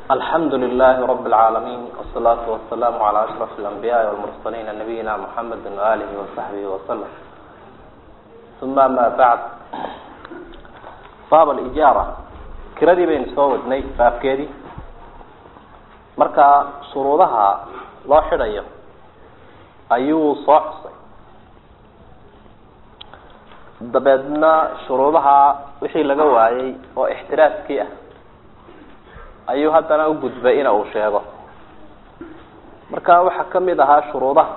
alxamdu لlh رb العاalمين والصلاaة والسلام عlى أشرف الأنبياء والمرسلين نبيina محمد وآlه وصحبه وسلم ثuma amا bعd bab اإjاarة kiradii baynu soo wadnay baabkeedii marka shuruudaha loo xidhayo ayuu soo xusay dabeedna shuruudaha wixii laga waayey oo اxtiraaskii ah ayuu haddana ugudbay ina uu sheego marka waxaa kamid ahaa shuruudaha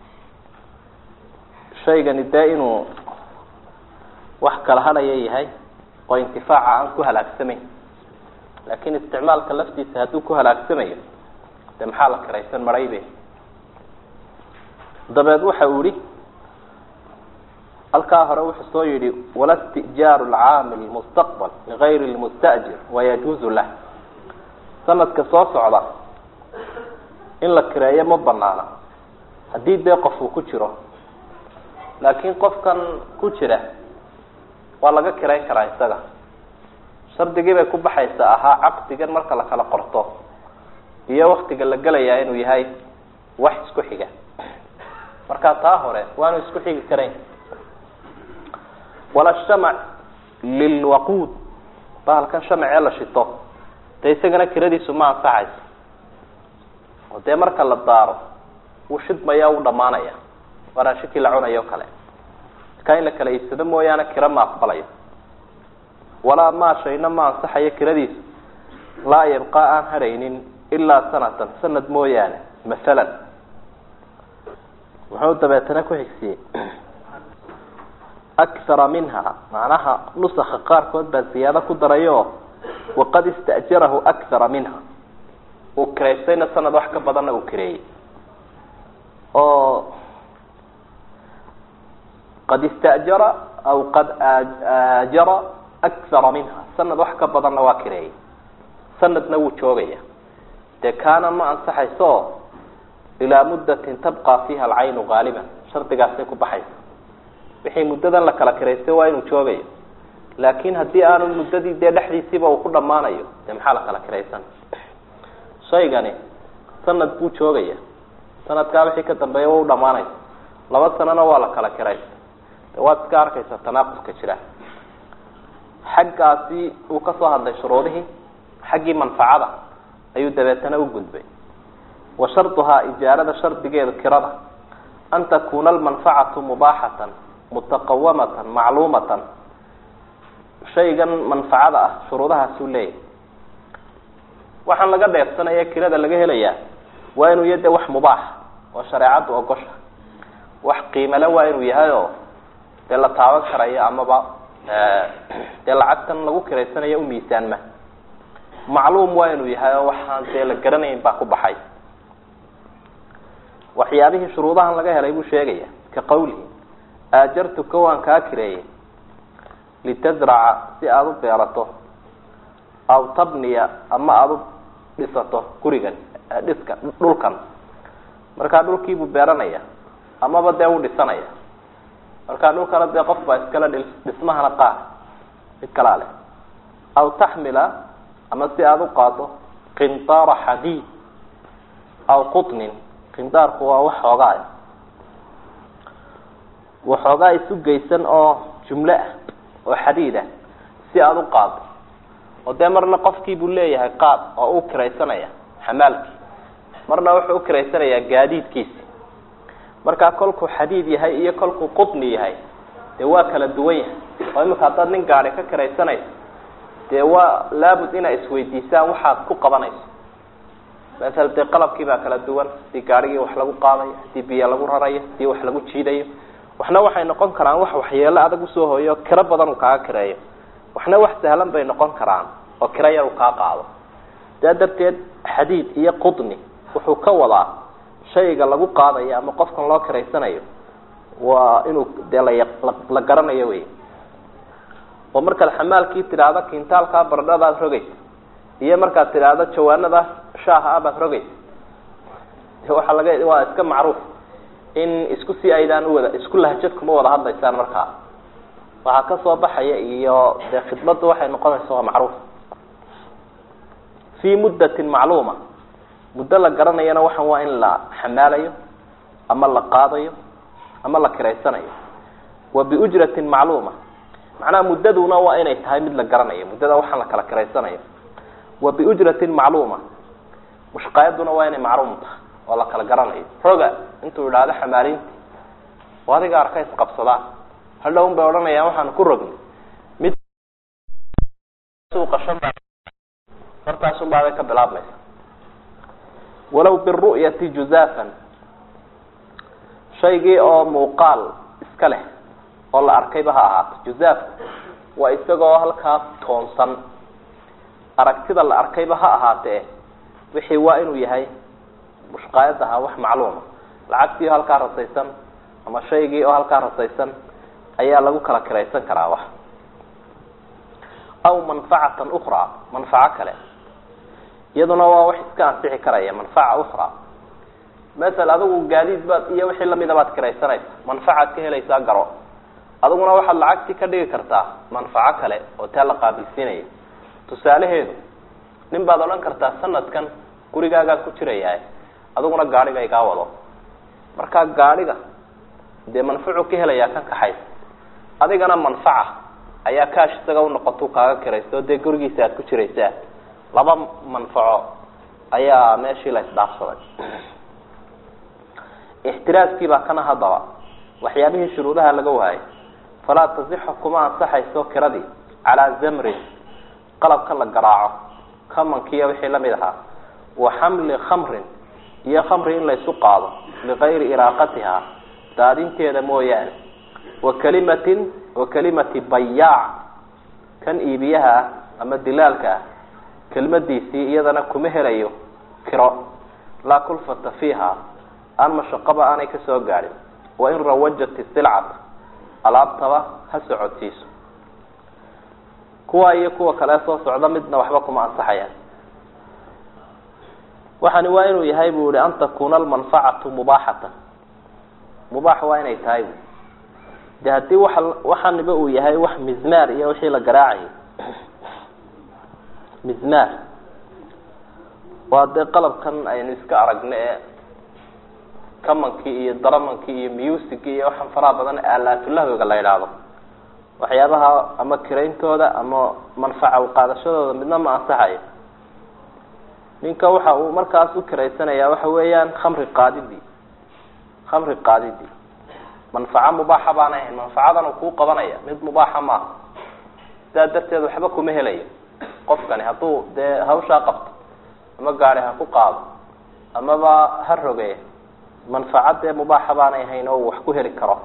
shaygani dee inuu wax kala hadhaya yahay oo intifaaca aan ku halaagsamayn laakin isticmaalka laftiisa hadduu ku halaagsamayo dee maxaa la kiraysan maraybe dabeed waxa uu yihi halkaa hore wuxuu soo yihi wala istijaaru lcaamil mustaqbal ligayri lmustajir wayajuuzu lah sanadka soo socda in la kireeyo ma banaana haddii dee qof uu ku jiro laakiin qofkan ku jira waa laga kirayn karaa isaga shardigii bay ku baxaysa ahaa caqdigan marka la kala qorto iyo waktiga la gelayaa inuu yahay wax isku xiga marka taa hore waanu isku xigi karayn wala shamac lilwaquud bahalkan shamacee la shito dee isagana kiradiisu ma ansaxayso oo dee marka la daaro wuu shidmaya u dhamaanaya waa raashikii la cunayo o kale markaa in la kala iibsado mooyaane kira ma aqbalayo walaa maa shayna ma ansaxayo kiradiisu laa yabqaa aan hadhaynin ilaa sanatan sanad mooyaane masalan muxuu dabeetana ku xigsiyey akthara minha macnaha nusaka qaarkood baa ziyaado ku darayo waqad istajarahu akthara minha uu kiraystayna sanad wax ka badanna uu kireeyey oo qad istajara aw qad aajara akthara minha sanad wax ka badanna waa kireeyey sanadna wuu joogaya dee kaana ma ansaxayso ilaa muddatin tabqa fiiha alcaynu gaaliban shardigaasay ku baxaysa wixii muddadan la kala kiraystay waa inuu joogayo laakin haddii aanu muddadii dee dhexdiisiiba uu ku dhamaanayo dee maxaa la kala kiraysan shaygani sanad buu joogaya sanadkaa wixii ka dambeeya waa u dhamaanaysa laba sanona waa la kala kiraysa de waad iska arkaysa tanaaqudka jira xaggaasi uu kasoo hadlay shuruudihii xaggii manfacada ayuu dabeetana u gudbay wa sharduhaa ijaarada shardigeedu kirada an takuna almanfacatu mubaaxatan mutaqawamatan macluumatan shaygan manfacada ah shuruudahaasuu leeyahy waxaan laga dheefsanaya kirada laga helayaa waa inuu ya de wax mubaax oo shareecaddu ogosha wax qiimale waa inuu yahay oo dee la taaban karayo amaba dee lacagtan lagu kiraysanayo u miisaanma macluum waa inuu yahay oo waxaan dee la garanayn baa ku baxay waxyaabihii shuruudahan laga helay buu sheegaya ka qawlihi aajartuka waan kaa kireeyey litazraca si aada u beerato aw tabniya ama aada u dhisato gurigan dhiska dhulkan markaa dhulkiibuu beeranaya amaba dee u dhisanaya markaa dhulkana dee qof baa iskale dhismahana qaad mid kalaa leh aw taxmila ama si aada u qaado qindaara xadiid aw qutnin qindaarku waa wax xoogaa waxoogaa isu geysan oo jumlo ah oo xadiid ah si aada u qaado oo dee marna qofkii buu leeyahay qaad oo u kiraysanaya xamaalkii marna wuxuu u kiraysanayaa gaadiidkiisi markaa kolkuu xadiid yahay iyo kolkuu qutni yahay dee waa kala duwan yahay oo imika haddaad nin gaadi ka kiraysanayso dee waa laabud inaa isweydiisaan waxaad ku qabanayso masala dee qalabkii baa kala duwan hadii gaadhigii wax lagu qaadayo hadii biyo lagu rarayo hadii wax lagu jiidayo waxna waxay noqon karaan wax waxyeelo adag usoo hooyo kiro badan uu kaaga kireeyo waxna wax sahlan bay noqon karaan oo kiro yar uu kaa qaado saa darteed xadiid iyo qudni wuxuu ka wadaa shayga lagu qaadayo ama qofkan loo kiraysanayo waa inuu dee la garanayo wey oo markaad xamaalkii tidhaahdo kintaalkaa baradhadaad rogaysa iyo markaad tidhaahdo jawaanada shaaha abaad rogaysa waaa laga waa iska macruuf in isku si aydaan uwada isku lahjad kuma wada hadlaysaan markaa waxaa kasoo baxaya iyo dee khidmaddu waxay noqonaysa waa macruuf fii muddatin macluuma muddo la garanayana waxan waa in la xamaalayo ama la qaadayo ama la kiraysanayo wa biujratin macluuma macnaha muddaduna waa inay tahay mid la garanayo muddada waxaan la kala kiraysanayo wa biujratin macluuma mushqaayaduna waa inay macluum tahay oo la kala garanayo roga intuu idhaahdo xamaalinti oo adiga arka isqabsadaan hadhow un bay odhanayaan waxaan ku rogni mid suuqa shan baa hortaasun baabay ka bilaabmaysa walow biru'yati juzaafan shaygii oo muuqaal iska leh oo la arkayba ha ahaato juzaafku waa isagoo halkaa toonsan aragtida la arkayba ha ahaatee wixii waa inuu yahay mushqaayadaha wax macluuma lacagtii oo halkaa rasaysan ama shaygii oo halkaa rasaysan ayaa lagu kala kiraysan karaa wax aw manfacatan ukraa manfaco kale iyaduna waa wax iska ansixi karaya manfaca ukraa masel adigu gaadiid baad iyo wixii lamida baad kiraysanaysa manfacaad ka helaysaa garo adiguna waxaad lacagtii ka dhigi kartaa manfaco kale oo taa la qaabilsiinaya tusaalaheedu nin baad odhan kartaa sanadkan gurigaagaa ku jirayaa adiguna gaadhiga igaa wado markaa gaadhiga dee manfacu ka helayaa kan kaxaysa adigana manfaca ayaa kaash isaga unoqotu kaaga kiraysa oo dee gurigiisa aad ku jiraysaa laba manfaco ayaa meeshii la isdhaafsaday ixtiraaskii baa kana haddaba waxyaabihii shuruudaha laga waayay falaa tasixu kuma ansaxayso kiradii calaa zamrin qalabka la garaaco kamankiiyo wixii lamid ahaa wa xamli khamrin iyo khamri in laysu qaado ligayri iraaqatiha daadinteeda mooyaane wa kalimatin wa kalimati bayaac kan iibiyaha ah ama dilaalka ah kelmadiisii iyadana kuma helayo kiro laa kulfata fiiha aan mashaqaba aanay kasoo gaadhin wa in rawajat isilcata alaabtaba ha socodsiiso kuwa iyo kuwa kale soo socda midna waxba kuma ansaxayaan waxani waa inuu yahay bu ihi an takuna almanfacatu mubaaxatan mubaax waa inay tahay bu de haddii wa waxaniba uu yahay wax mizmaar iyo wixii la garaacayo mizmaar waa dee qalabkan aynu iska aragno ee kamankii iyo daramankii iyo musicii iyo waxaan faraha badan aalaatulahwiga la yidhaahdo waxyaabaha ama kirayntooda ama manfaca uqaadashadooda midna ma ansaxayo ninka waxa uu markaas u kiraysanaya waxa weeyaan khamri qaadidii khamri qaadidii manfaco mubaaxa baana ahayn manfacadan uu kuu qabanaya mid mubaaxa maaha sidaa darteed waxba kuma helayo qofkani hadduu dee hawshaa qabto ama gaadi ha ku qaado amaba ha roge manfaca dee mubaaxa baanay ahayn oo uu wax ku heli karo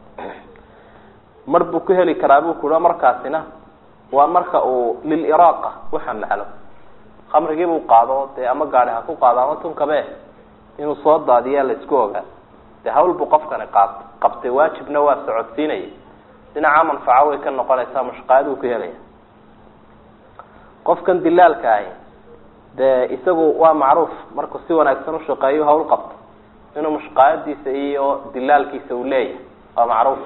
mar buu ku heli karaa buu kuhi markaasina waa marka uu liliraaqa uxamalo khamrigii buu qaado dee ama gaadi ha ku qaado ama tunkabe inuu soo daadiyaa laisku ogaa dee hawl buu qofkani qaat qabtay waajibna waa socodsiinaya dhinaca manfaco way ka noqonaysaa mushqaayad uu ku helaya qofkan dilaalka ahi dee isagu waa macruuf markuu si wanaagsan ushaqeeyo hawl qabto inuu mushqaayadiisa iyo dilaalkiisa uu leeyahay waa macruuf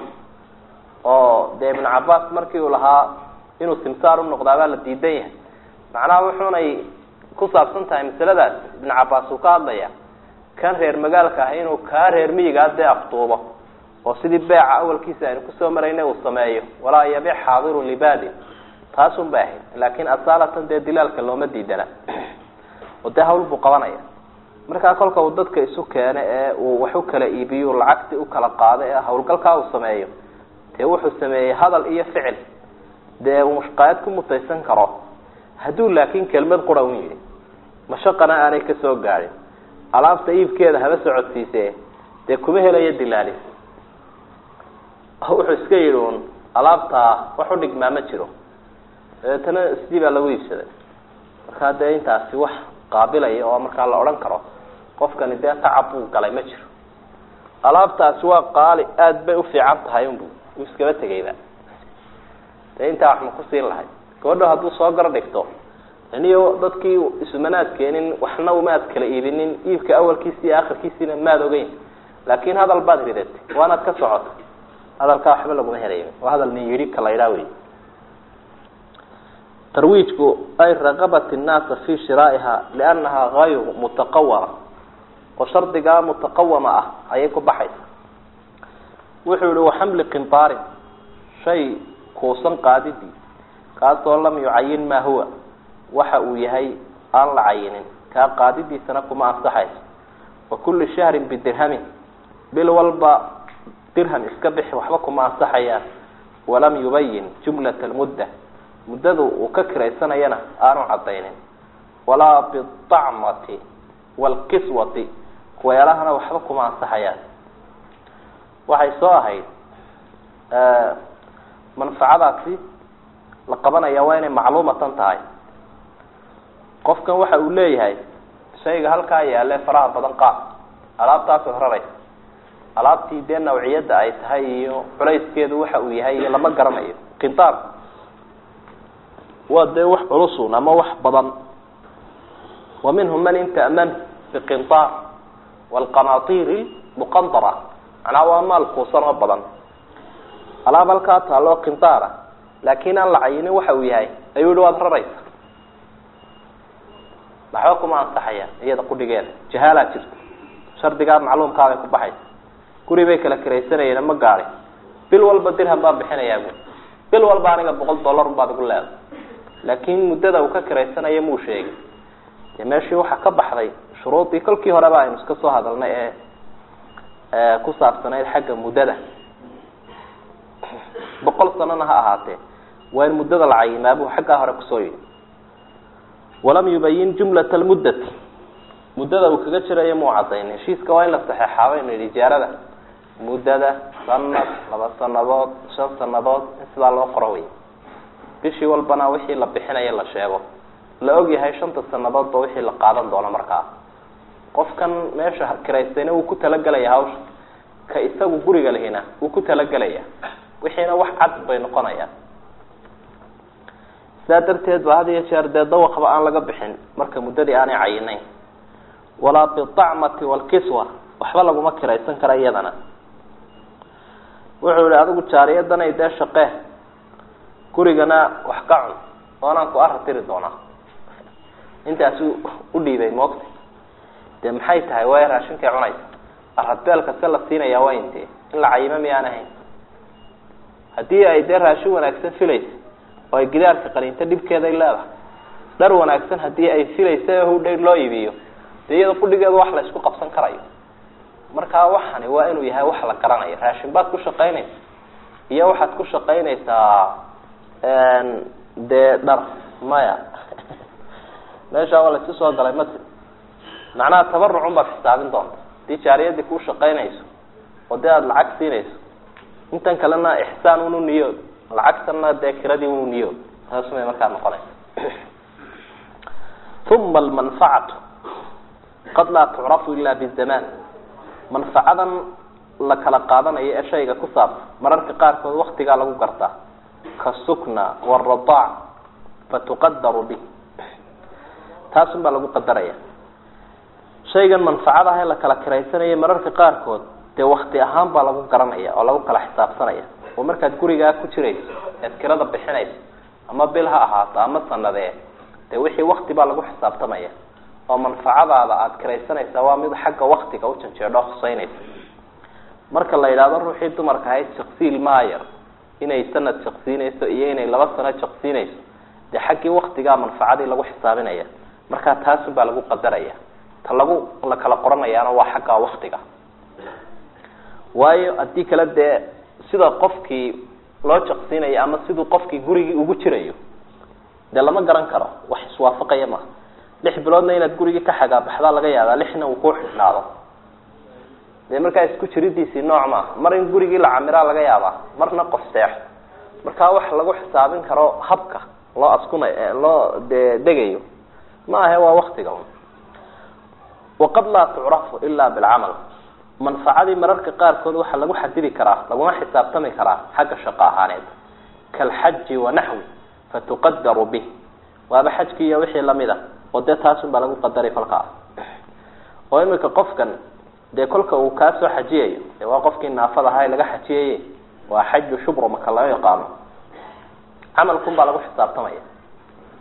oo dee ibnu cabaas markii uu lahaa inuu simsaar unoqdaa baa la diidan yahay macnaha wuxuunay ku saabsan tahay masaladaas ibnu cabaas uu ka hadlaya kan reer magaalka ah inuu kaa reer miyigaa dee afduubo oo sidii beeca awalkiisa aynu kusoo maraynay uu sameeyo walaa yabic xaadirun libadin taasun bay ahayd laakin asaalatan dee dilaalka looma diidana oo dee hawl buu qabanaya markaa kolka uu dadka isu keeno ee uu wax u kala iibiyo lacagtii ukala qaado ee hawlgalkaa uu sameeyo dee wuxuu sameeyey hadal iyo ficil dee uu mushqaayad ku mutaysan karo hadduu laakin kelmad qura un yidhi mashaqana aanay kasoo gaadhin alaabta iibkeeda haba socodsiise dee kuma helayo dilaali wuxuu iska yidhi un alaabtaa wax u dhigmaa ma jiro dabeetana sidii baa lagu iibsaday markaa dee intaasi wax qaabilaya oo markaa la odhan karo qofkani dee tacab buu galay ma jiro alaabtaasi waa qaali aada bay ufiican tahay unbu uu iskaba tegayba dee intaa wax ma kusiin lahay gabadho hadduu soo gar dhigto iniyo dadkii isumanaad keenin waxna umaad kala iibinin iibka awalkiisi iyo akhirkiisiina maad ogeyn laakin hadal baad ridatay waanaad ka socota hadalkaa waxba laguma helayo waa hadal nin yidhi ka la ydhaa wey tarwiijku ay raqabat الnaasa fi shiraa'iha liannaha gayru mutaqawama oo shardigaa mutaqawama ah ayay ku baxaysa wuxuu yihi waxamli qintaarin shay kuusan qaadidii kaasoo lam yucayin maa huwa waxa uu yahay aan la cayinin kaa qaadidiisana kuma ansaxayso wa kulli shahrin bidirhamin bil walba dirham iska bixi waxba kuma ansaxayaan walam yubayin jumlata almudda muddadu uu ka kiraysanayana aanu cadaynin walaa biacmati waalkiswati kuweelahana waxba kuma ansaxayaan waxay soo ahayd manfacadaasi la qabanaya waa inay macluumatan tahay qofkan waxa uu leeyahay shayga halkaa yaale faraha badan qaad alaabtaasoo raraysa alaabtii dee nawciyadda ay tahay iyo culayskeedu waxa uu yahay iyo lama garanayo qintaar waa dee wax culusun ama wax badan wa minhum man inta'man biqintaar waalqanaatiiri muqandara macnaha waa maal kuusan oo badan alaab halkaa taalo qintaara laakiin aan la cayinin waxa uu yahay ayuu yihi waad raraysa waxba kuma ansaxaya iyada qudhigeeda jahaalaa jirta shardigaa macluumkaabay ku baxaysa guri bay kala kiraysanayeen ma gaadi bil walba dirham baan bixinayaa bu bil walba aniga boqol dollar baad igu leeday laakiin muddada uu ka kiraysanaya muu sheegin dee meeshii waxaa ka baxday shuruudii kolkii horeba aynu iska soo hadalnay ee ku saabsanayd xagga muddada boqol sanona ha ahaatee waa in muddada la cayimaa buu xaggaa hore kusoo yidhi walam yubayin jumlata almuddati muddada uu kaga jirayo muu cadaynin heshiiska waa in la saxeexaaba inu yidhi ijaarada muddada sanad laba sanadood shan sanadood in sidaa loo qoro wey bishii walbana wixii la bixinayo la sheego la og yahay shanta sanadoodba wixii la qaadan doono markaa qofkan meesha kiraystayna wuu ku talagelaya hawsha ka isagu guriga lihina wuu ku talagelaya wixiina wax cad bay noqonayaan sidaa darteed ba had iyo jeer dee dawaqba aan laga bixin marka muddadii aanay cayinayn walaa biacmati waalkiswa waxba laguma kiraysan kara iyadana wuxuu yihi adigu jaariyadanay dee shaqee gurigana wax ka cun oonaan ku aratiri doonaa intaasu u dhiibay moogta dee maxay tahay way raashinkay cunaysa aradbeelka se la siinaya waa intee in la cayimo miyaan ahayn haddii ay dee raashin wanaagsan filaysa oo ay gidaarka qaniinto dhibkeeday leedahay dhar wanaagsan haddii ay filaysa hudhay loo iibiyo dee iyada qudhigeeda wax la isku qabsan karayo markaa waxani waa inuu yahay wax la garanayo raashin baad ku shaqaynaysa iyo waxaad ku shaqaynaysaa dee dhar maya meeshaa waa laisu soo galay mati macnaha tabarucun baad xisaabin doonta hadii jaariyadii kuu shaqaynayso oo dee aada lacag siinayso intan kalena ixsaan unu niyood lacagtana dee kiradii unu niyood taasumay markaa noqonaysa uma almanfacatu qad laa tucrafu ila bizamaan manfacadan la kala qaadanayo ee shayga ku saabsan mararka qaarkood waktigaa lagu gartaa kasukna wاradaac fatuqadaru bih taasun baa lagu qadaraya shaygan manfacada ah ee la kala kiraysanaya mararka qaarkood dee wakti ahaan baa lagu garanaya oo lagu kala xisaabsanaya oo markaad gurigaa ku jirayso eed kirada bixinayso ama bil ha ahaato ama sanadee dee wixii wakti baa lagu xisaabtamaya oo manfacadaada aada kiraysanaysaa waa mid xagga waktiga u janjeedho huseynaysa marka la yidhahdo ruuxii dumarka ahayd shaksiil maayar inay sanad shaksiinayso iyo inay laba sano shaksiinayso dee xaggii waktigaa manfacadii lagu xisaabinaya markaa taasun baa lagu qadaraya ta lagu la kala qoranayaana waa xagga waktiga waayo haddii kale dee sida qofkii loo jaqsiinayo ama siduu qofkii gurigii ugu jirayo dee lama garan karo wax iswaafaqaya maha lix biloodna inaad gurigii ka xagaabaxdaa laga yaabaa lixna uu ku xidhnaado dee markaa isku jiridiisii nooc maaha mar in gurigii la camiraa laga yaabaa marna qof seexo markaa wax lagu xisaabin karo habka loo askuna loo de degayo ma ahe waa waktiga un waqad laa tucrafu ila bilcamal manfacadii mararka qaarkood waxaa lagu xadidi karaa laguna xisaabtami karaa xagga shaqo ahaaneed kaalxaji wanaxwi fatuqadaru bih waaba xajkii iyo wixii lamid a oo dee taasun baa lagu qadaray kolkaa oo imika qofkan dee kolka uu kaa soo xajiyayo dee waa qofkii naafad ahaa ee laga xajiyaye waa xaju shubro maka loo yaqaano camalkun baa lagu xisaabtamaya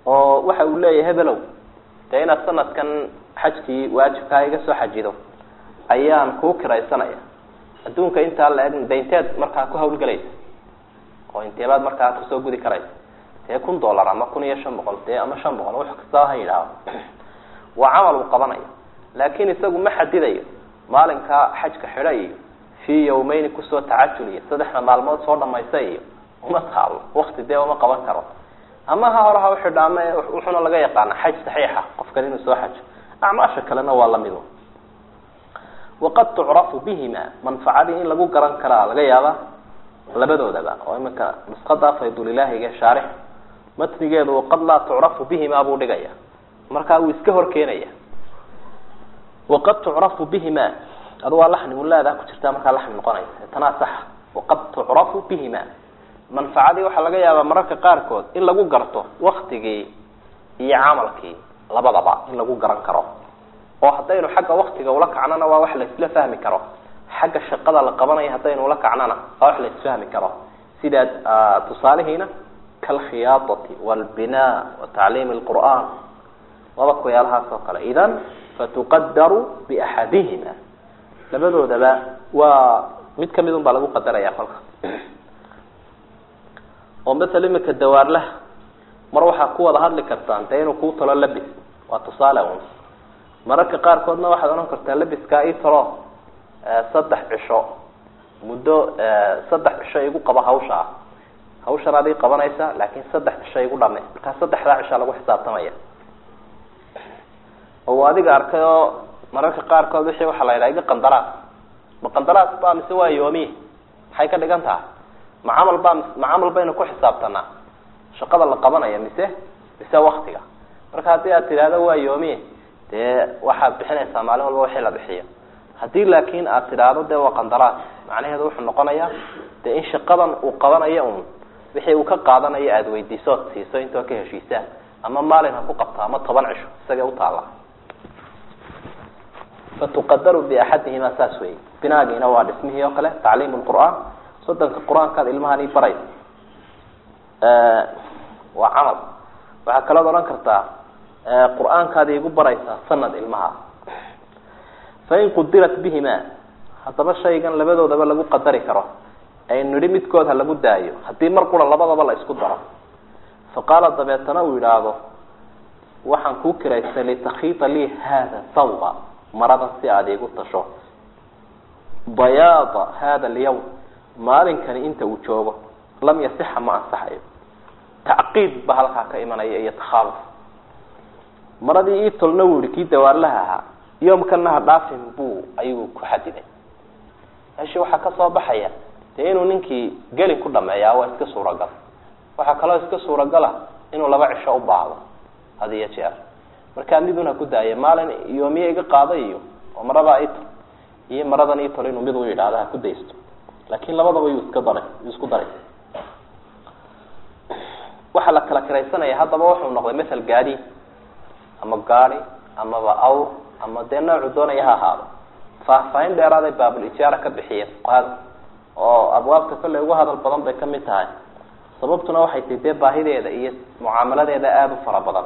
oo waxa uu leeyahay hebelow dee inaad sanadkan xajkii waajibkaa iga soo xajido ayaan kuu kiraysanaya adduunka intaa la eg de inteed markaa ku hawlgelaysa oo inteebaad markaa kusoo gudi karaysa dee kun dollar ama kun iyo shan boqol dee ama shan boqol wax kastaba ha yidhaaho waa camal uu qabanayo laakin isagu ma xadidayo maalinkaa xajka xidha iyo fii yawmeyni kusoo tacajul iyo saddexda maalmood soo dhamaysta iyo uma taalo wakti dee uma qaban karo ama ha hore ha uxidha ama wuxuuna laga yaqaana xaj saxiixa qofkan inuu soo xajo acmaasha kalena waa lamid waqad tucrafu bihima manfacadii in lagu garan karaa laga yaaba labadoodaba oo iminka nusqada faydulilaahiga shaarix matnigeedu waqad laa tucrafu bihima buu dhigaya markaa wuu iska hor keenaya waqad tucrafu bihima adu waa laxni ulaada ku jirtaa markaa laxni noqonaysa tanaa saxa waqad tucrafu bihima manfacadii waxaa laga yaabaa mararka qaarkood in lagu garto waktigii iyo camalkii labadaba in lagu garan karo oo haddaynu xagga waktiga ula kacnona waa wax la isla fahmi karo xagga shaqada la qabanayo haddaynu ula kacnona waa wax la isfahmi karo sidaa tusaalihiina kalkhiyaadati walbinaa wa tacliimi lqur'aan laba kuyaalahaas oo kale idan fatuqadaru biaxadihima labadoodaba waa mid kamid un baa lagu qadaraya kolka oo masala imika dawaarlaha mar waxaa ku wada hadli kartaan dee inuu kuu talo labis waa tusaale un mararka qaarkoodna waxaad odhan kartaa labiskaa ii talo saddex cisho muddo saddex cisho igu qaba hawsha ah hawshan ad ii qabanaysa laakin saddex cisho igu dhame markaa saddexdaa cishaa lagu xisaabtamaya oo adiga arkay oo mararka qaarkood wixii waxaa la yidhaha iga qandaraas ma qandaraas ba mise waa yoomiye maxay ka dhigan tahay ma camal baa ma camal baynu ku xisaabtanaa shaqada la qabanaya mise mise waktiga marka haddii aad tidhaahdo waa yoomiye dee waxaad bixinaysaa maalin walba wixii la bixiyo haddii laakin aad tidhaahdo dee waa qandaraas macnaheedu wuxuu noqonayaa dee in shaqadan uu qabanayo un wixii uu ka qaadanayo aada weydiiso ood siiso intoo ka heshiisaan ama maalin ha ku qabto ama toban cisho isagay utaalla fatuqadaru biaxadihima saas wey binaagiina waa dhismihii oo kale tacliim lqur'aan soddonka qur-aankaad ilmahani baraysa waa camal waxaa kalood odhan kartaa qur-aankaad igu baraysaa sanad ilmaha fain qudirat bihima haddaba shaygan labadoodaba lagu qadari karo aynu nidhi midkood ha lagu daayo haddii mar qura labadaba la isku daro fa qaala dabeetana uu yidhaahdo waxaan kuu kiraystay litakhiita lii hada sawba maradan si aada igu tasho bayaada hada alyawm maalinkani inta uu joogo lam yasixa ma ansaxayo tacqiid ba halkaa ka imanaya iyo takhaaluf maradii ii tolna wuu yihi kii dawaarlaha ahaa yoomkana ha dhaafin buu ayuu ku xadiday meeshii waxaa kasoo baxaya dee inuu ninkii geli ku dhameeyaa waa iska suuragal waxaa kaloo iska suuragala inuu laba cisho u baahdo had iyo jeer markaa midun ha ku daaya maalin yoomiye iga qaada iyo oo maradaa itol iyo maradan itol inuu mid u yidhaahdo ha ku daysto laakin labadaba yuu iska daray yuu isku daray waxaa la kala kiraysanaya haddaba wuxuu noqday mathal gaadi ama gaadi amaba awr ama dee noocu doonaya ha ahaado faahfaahin dheeraaday baabul ijaara ka bixiyeen fuqahada oo abwaabta kolley ugu hadal badan bay kamid tahay sababtuna waxay tahi dee baahideeda iyo mucaamaladeeda aada u fara badan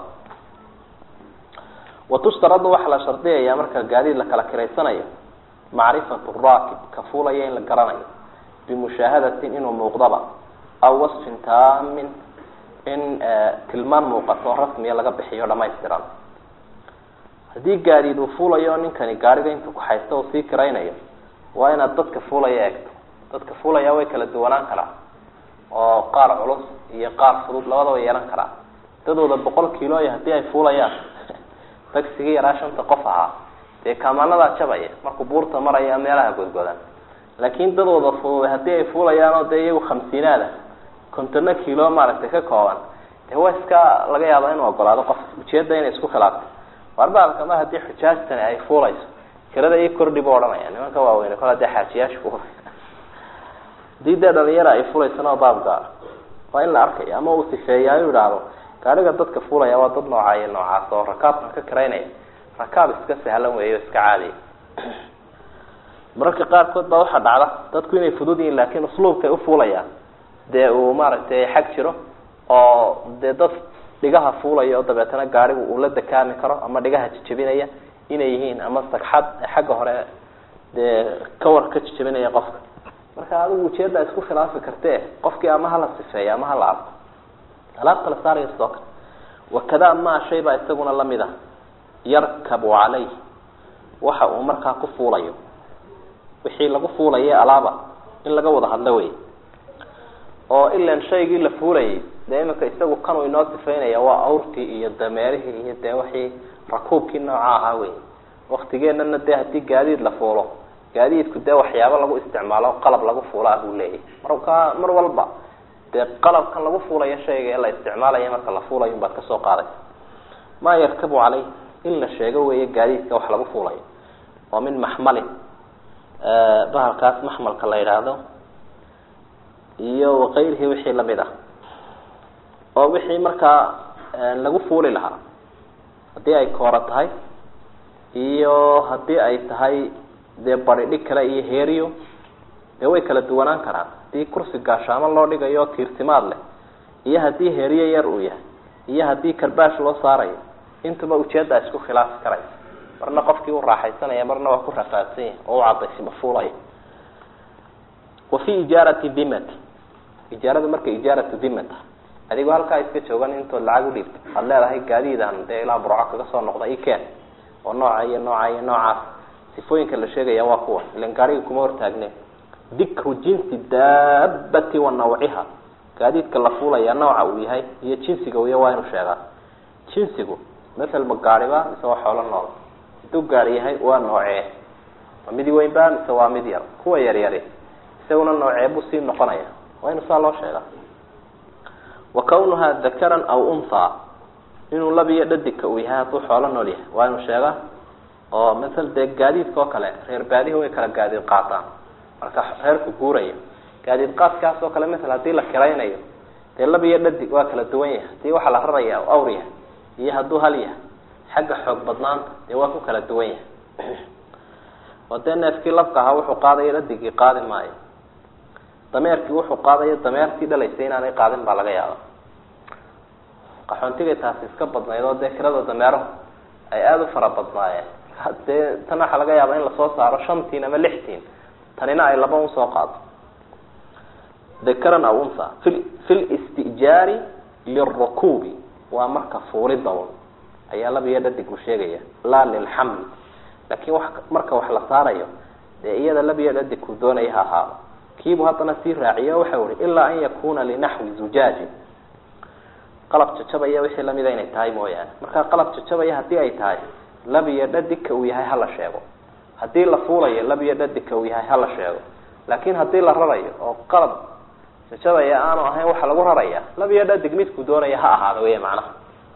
watustaradu waxaa la shardiyaya marka gaadiid la kala kiraysanayo macrifatu raakib ka fuulaya in la garanayo bimushaahadatin inuu muuqdaba aw wasfin taamin in tilmaan muuqato rasmiya laga bixiyo dhamaystiran haddii gaadiid uu fuulayo ninkani gaariga intuu kuxaysto uu sii kiraynayo waa inaad dadka fuulaya eegto dadka fuulaya way kala duwanaan karaa oo qaar culus iyo qaar fudud labadaba yeelan karaa dadooda boqol kiloya haddii ay fuulayaan tagsigii yaraa shanta qof ahaa dee kaamaanadaa jabaya markuu buurta maraya meelaha godgodan laakin dadooda fudud haddii ay fuulayaan oo dee iyagu khamsiinaada kontono kilo maaragtay ka kooban dee waa iska laga yaaba inuu ogolaado qof ujeeda inay isku khilaafto warbaalka ma haddii xujaajtani ay fuulayso kirada ii kordhi bu odhanaya nimanka waaweyne kol hadee xaajiyaasha ku hadii dee dhalinyara ay fulaysana oo baab gaara waa in la arkayo ama uu sifeeyaayo idhaahdo gaariga dadka fuulaya waa dad noocaa iyo noocaas oo rakaabkan ka kiraynaya rakaab iska sahlan weeyo iska caadiya mararka qaarkood baa waxaa dhacda dadku inay fudud yihiin laakin usluubkay ufuulayaan dee uu maaragtay xag jiro oo dee dad dhigaha fuulaya oo dabeetana gaarigu uu la dakaami karo ama dhigaha jijabinaya inay yihiin ama sagxad xagga hore dee kawar ka jijabinaya qofka marka adigu ujeeddaa isku khilaafi kartee qofkii ama hala sifeeyo ama hala arko alaabta la saarayo sidoo kale wakadaa maa shay baa isaguna lamid ah yarkabu calayh waxa uu markaa ku fuulayo wixii lagu fuulaye alaaba in laga wada hadlo wey oo ilan shaygii la fuulayay dee iminka isagu kanuu inoo sifaynaya waa awrtii iyo dameerihii iyo dee wixii rakuubkii nooca ahaa wey waktigeenana dee haddii gaadiid la fuulo gaadiidku dee waxyaabo lagu isticmaalo qalab lagu fuulaa buu leeyahy marka mar walba dee qalabkan lagu fuulayo shayga ee la isticmaalayo marka la fuulayo unbaad kasoo qaadaysa maa yarkabu caleyh in la sheego weeye gaadiidka wax lagu fuulayo oo min maxmalin bahalkaas maxmalka la yidhaahdo iyo wakayrihii wixii lamid ah oo wixii markaa lagu fuuli lahaa haddii ay koora tahay iyo haddii ay tahay dee baridhig kale iyo heeriyo dee way kala duwanaan karaan haddii kursi gaashaamo loo dhigayo tiirtimaad leh iyo haddii heeriyo yar uu yahay iyo haddii karbaash loo saarayo intuba ujeeddaa isku khilaafi karaysa marna qofkii u raaxaysanaya marna waa ku rafaadsan yahay oo u cadaysima fuulaya wa fi ijaarati dimati ijaaradu marka ijaaratu dimata adigoo halkaa iska joogan intood lacag udhiibta waad leedahay gaadiidan dee ilaa burco kaga soo noqda ikeen oo nooca iyo nooca iyo noocaas sifooyinka la sheegaya waa kuwa ilan gaariga kuma hortaagne dikru jinsi daabati wa nawciha gaadiidka la fuulaya nooca uu yahay iyo jinsiga uya waa inuu sheegaa jinsigu masalma gaariba mise waa xoolo nool hadduu gaari yahay waa noocee ma midi weynba mise waa mid yar kuwa yaryari isaguna noocee buu sii noqonaya waa inu saa loo sheegaa wa kawnuhaa dakaran aw unthaa inuu labiyo dhadigka uu yahay hadduu xoolo nool yahay waa inuu sheegaa oo masal dee gaadiidka oo kale reer baadihi way kala gaadiid qaataan marka reerku guuraya gaadiid qaadkaas oo kale masal hadii la kiraynayo dee labiyo dhadig waa kala duwan yahay hadii waxaa la raraya u awr yahay iyo hadduu hal yahay xagga xoog badnaanta dee waa ku kala duwan yahay oo dee neefkii labka ahaa wuxuu qaadayo dhadigii qaadi maayo dameerkii wuxuu qaadayo dameertii dhalaysay inaanay qaadin baa laga yaaba qaxoontigay taasi iska badnayd oo dee kirada dameerahu ay aada u fara badnaayeen dee tan waxaa laga yaaba in lasoo saaro shantiin ama lixtiin tanina ay laba un soo qaado dakaran aw unha fi fi listijaari lilrukuubi waa marka fuulida un ayaa labiyo dhadig uu sheegaya laa lilxamli laakin wa marka wax la saarayo dee iyada labiyo dhadig uu doonaya ha ahaado kiibu haddana sii raaciyo waxau ihi ilaa an yakuna linaxwi zujaajin qalab jajabaya wixii lamida inay tahay mooyaane marka qalab jajabaya haddii ay tahay labiyo dhadigka uu yahay hala sheego haddii la fuulayo labiyo dhadigka uu yahay hala sheego laakin haddii la rarayo oo qalab jajabaya aanu ahayn waxa lagu raraya labiyo dhadig midkuu doonaya ha ahaado wey macnaha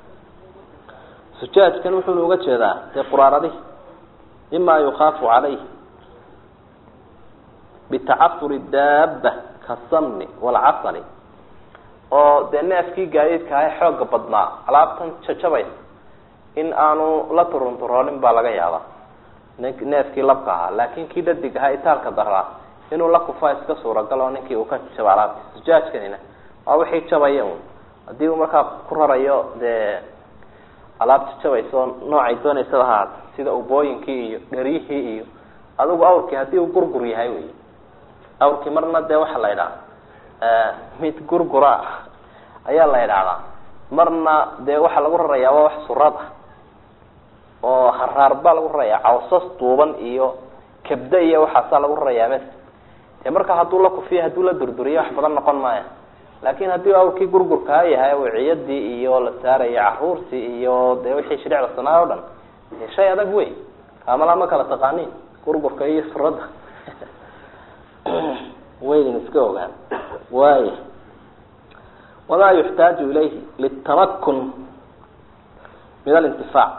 sujaajkan wuxuuna uga jeedaa dee quraaradihi mima yukaafu calayh bitacafuri daaba kasamni walcasali oo dee neefkii gaadiidka ahay xooga badnaa alaabtan jajabaysa in aanu la turunturoonin baa laga yaabaa neefkii labka ahaa laakin kii dhadig ahaa itaalka daraa inuu la kufaa iska suuragal oo ninkii uu ka jaba alaabti sujaajkanina waa wixii jabaya un haddii uu markaa ku rarayo dee alaab jajabaysa oo noocay doonaysaba ahaat sida ubooyinkii iyo dheryihii iyo adigu awrkii haddii uu gurgur yahay wey awrkii marna dee waxaa la idhaha mid gurgura ayaa la idhaahdaa marna dee waxaa lagu rarayaa waa wax surad ah oo haraar baa lagu rarayaa cawsas duuban iyo kabda iyo waxaasaa lagu rarayaa mes dee marka hadduu la kufiyo hadduu la durduriyo wax badan noqon maaya laakin haddii awrkii gurgurkaa yahay wiciyadii iyo la saaraya caruurtii iyo dee wixii shariicda sanaa o dhan shay adag wey kaamala ma kala taqaanin gurgurka iyo surada waydin iska ogaan waay wamaa yuxtaaju ilayhi litamakun min alintifaac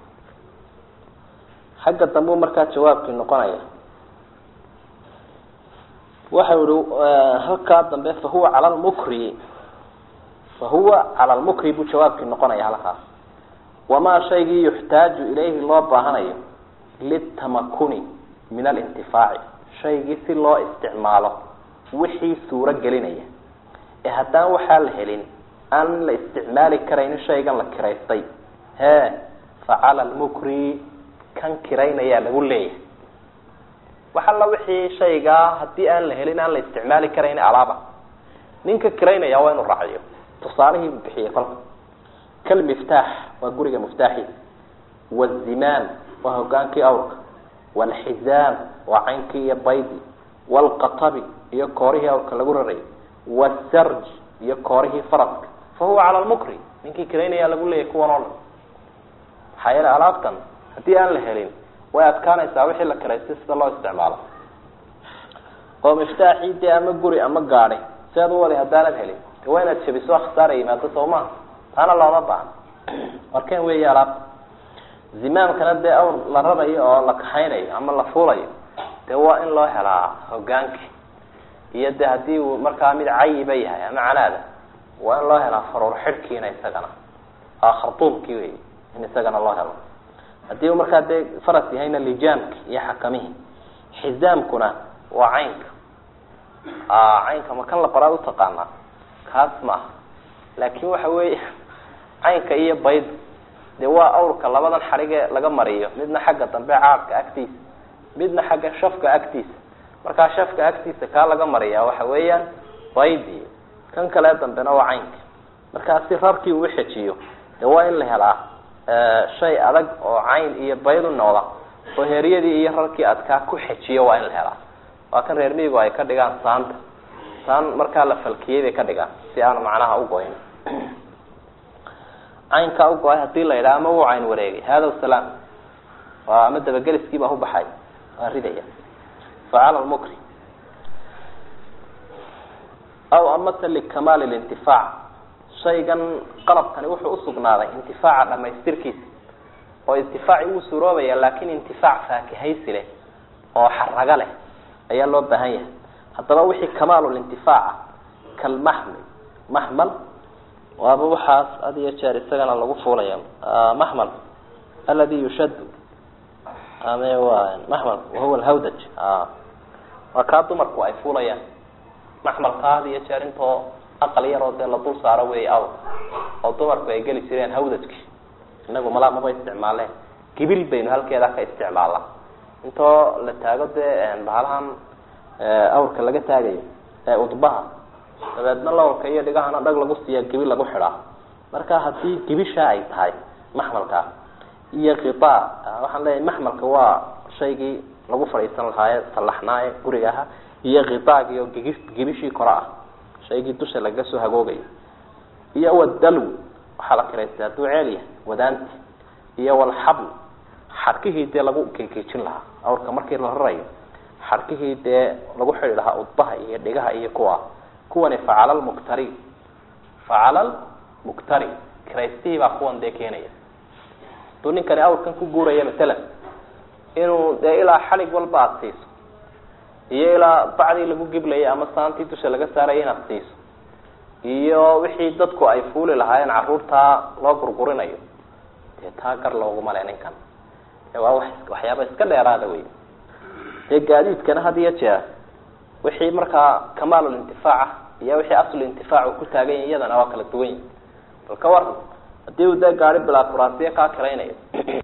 xagga dambuu markaa jawaabkii noqonaya waxau ihi halkaa dambe fahuwa cala lmukri fahuwa cala lmukri buu jawaabkii noqonaya halkaas wamaa shaygii yuxtaaju ilayhi loo baahanayo litamakuni min alintifaaci shaygii si loo isticmaalo wixii suuro gelinaya ee haddaan waxaa la helin aan la isticmaali karaynin shaygan la kiraystay hee facala lmukri kan kiraynayaa lagu leeyahay wax alla wixii shaygaa haddii aan la helin aan la isticmaali karayn alaaba ninka kiraynaya waa inuu raaciyo tusaalihii buu bixiyey kolka kalmiftaax waa guriga miftaaxi wazimaan waa hogaankii awrka waalxizaam waa caynkii iyo baydi waalqatabi iyo koorihii awrka lagu rarayay wasarj iyo koorihii faraska fa huwa cala lmukri ninkii kiraynaya lagu leeyahy kuwan oo dhan maxaa yeele alaabtan haddii aan la helin way adkaanaysaa wixii la kiraystay sida loo isticmaalo oo miftaaxii dee ama guri ama gaadi si aad u wali haddaanad helin de waa inaad jabiso khasaara yimaado soo maha taana looma baahno markeen weeya alaabta zimaamkana dee awr la rarayo oo la kaxaynayo ama la fuulayo dee waa in loo helaa hogaanki iyo de haddii uu markaa mid cayiba yahay ama canaada waa in loo helaa faruur xidhkiina isagana khartuumkii wey in isagana loo helo haddii uu markaa dee faras yahayna lijaamki iyo xakamihii xizaamkuna waa caynka caynka ma kan la baraad utaqaanaa kaas maaha laakin waxa weeye caynka iyo bayd dee waa awrka labadan xarige laga mariyo midna xagga dambe caadka agtiisa midna xagga shafka agtiisa markaa shafka agtiisa kaa laga mariyaa waxa weeyaan baydi kan kale dambena waa caynka markaa si rarkii uu xejiyo dee waa in la helaa shay adag oo cayn iyo bayd u noqda oo heeryadii iyo rarkii adkaa ku xejiyo waa in la helaa waa kan reer miigu ay ka dhigaan saanta saan markaa la falkiyey bay ka dhigaan si aanu macnaha ugoyn caynkaa ugo-ay hadii la yidhaha ama wuu cayn wareegay hada salaam waa ama dabageliskiibaa ubaxay waa ridaya facala lmukri aw amase likamaali lintifaac shaygan qalabkani wuxuu usugnaaday intifaaca dhamaystirkiisa oo intifaaci wuu suroobaya laakin intifaac faakihaysi leh oo xaraga leh ayaa loo baahan yahay haddaba wixii kamaalulintifaaca kalmaxmil maxmal waaba waxaas had iyo jeer isagana lagu fuulaya maxmal aladi yushadu ame wa maxmal wahuwa alhawdaj waa kaa dumarku ay fuulayaan maxmalka had iyo jeer intoo aqal yaroo dee la dul saaro wey aw oo dumarku ay geli jireen hawdajki inagu malaa maba isticmaaleen gibil baynu halkeeda ka isticmaalnaa intoo la taago dee bahalahan awrka laga taagayo ee udbaha dabeedna lawrka iyo dhigahana dhag lagu siiya gibi lagu xidhaa marka haddii gibisha ay tahay maxmalka iyo kitaa waxaan leeyahay maxmalka waa shaygii lagu fadhiisan lahaaye sallaxnaaye guriga aha iyo kitaagi oo gigi gibishii kore ah shaygii dusha lagaga soo hagoogayo iyo wadalw waxaa la kiraystay hadduu ceel yahay wadaanti iyo walxabl xadhkihii dee lagu kekejin lahaa awrka markii la rarayo xadhkihii dee lagu xidhi lahaa udbaha iyo dhigaha iyo kuwa kuwani facala lmuktari facala lmuktari kiraystihii baa kuwan dee keenaya haduu ninkani awrkan ku guuraya matalan inuu dee ilaa xalig walba aada siiso iyo ilaa bacdii lagu giblayay ama saantii dusha laga saaraya inaad siiso iyo wixii dadku ay fuuli lahaayeen caruurtaa loo gurgurinayo dee taa gar looguma le ninkan waa wa waxyaaba iska dheeraada wey dee gaadiidkana had iyo jeer wixii markaa kamaalulintifaaca iyo wixii aslulintifaac uu ku taagan yahy iyadana waa kala duwan yihi bal ka waran hadii uu dee gaari bilaa kuraasiya kaa kiraynayo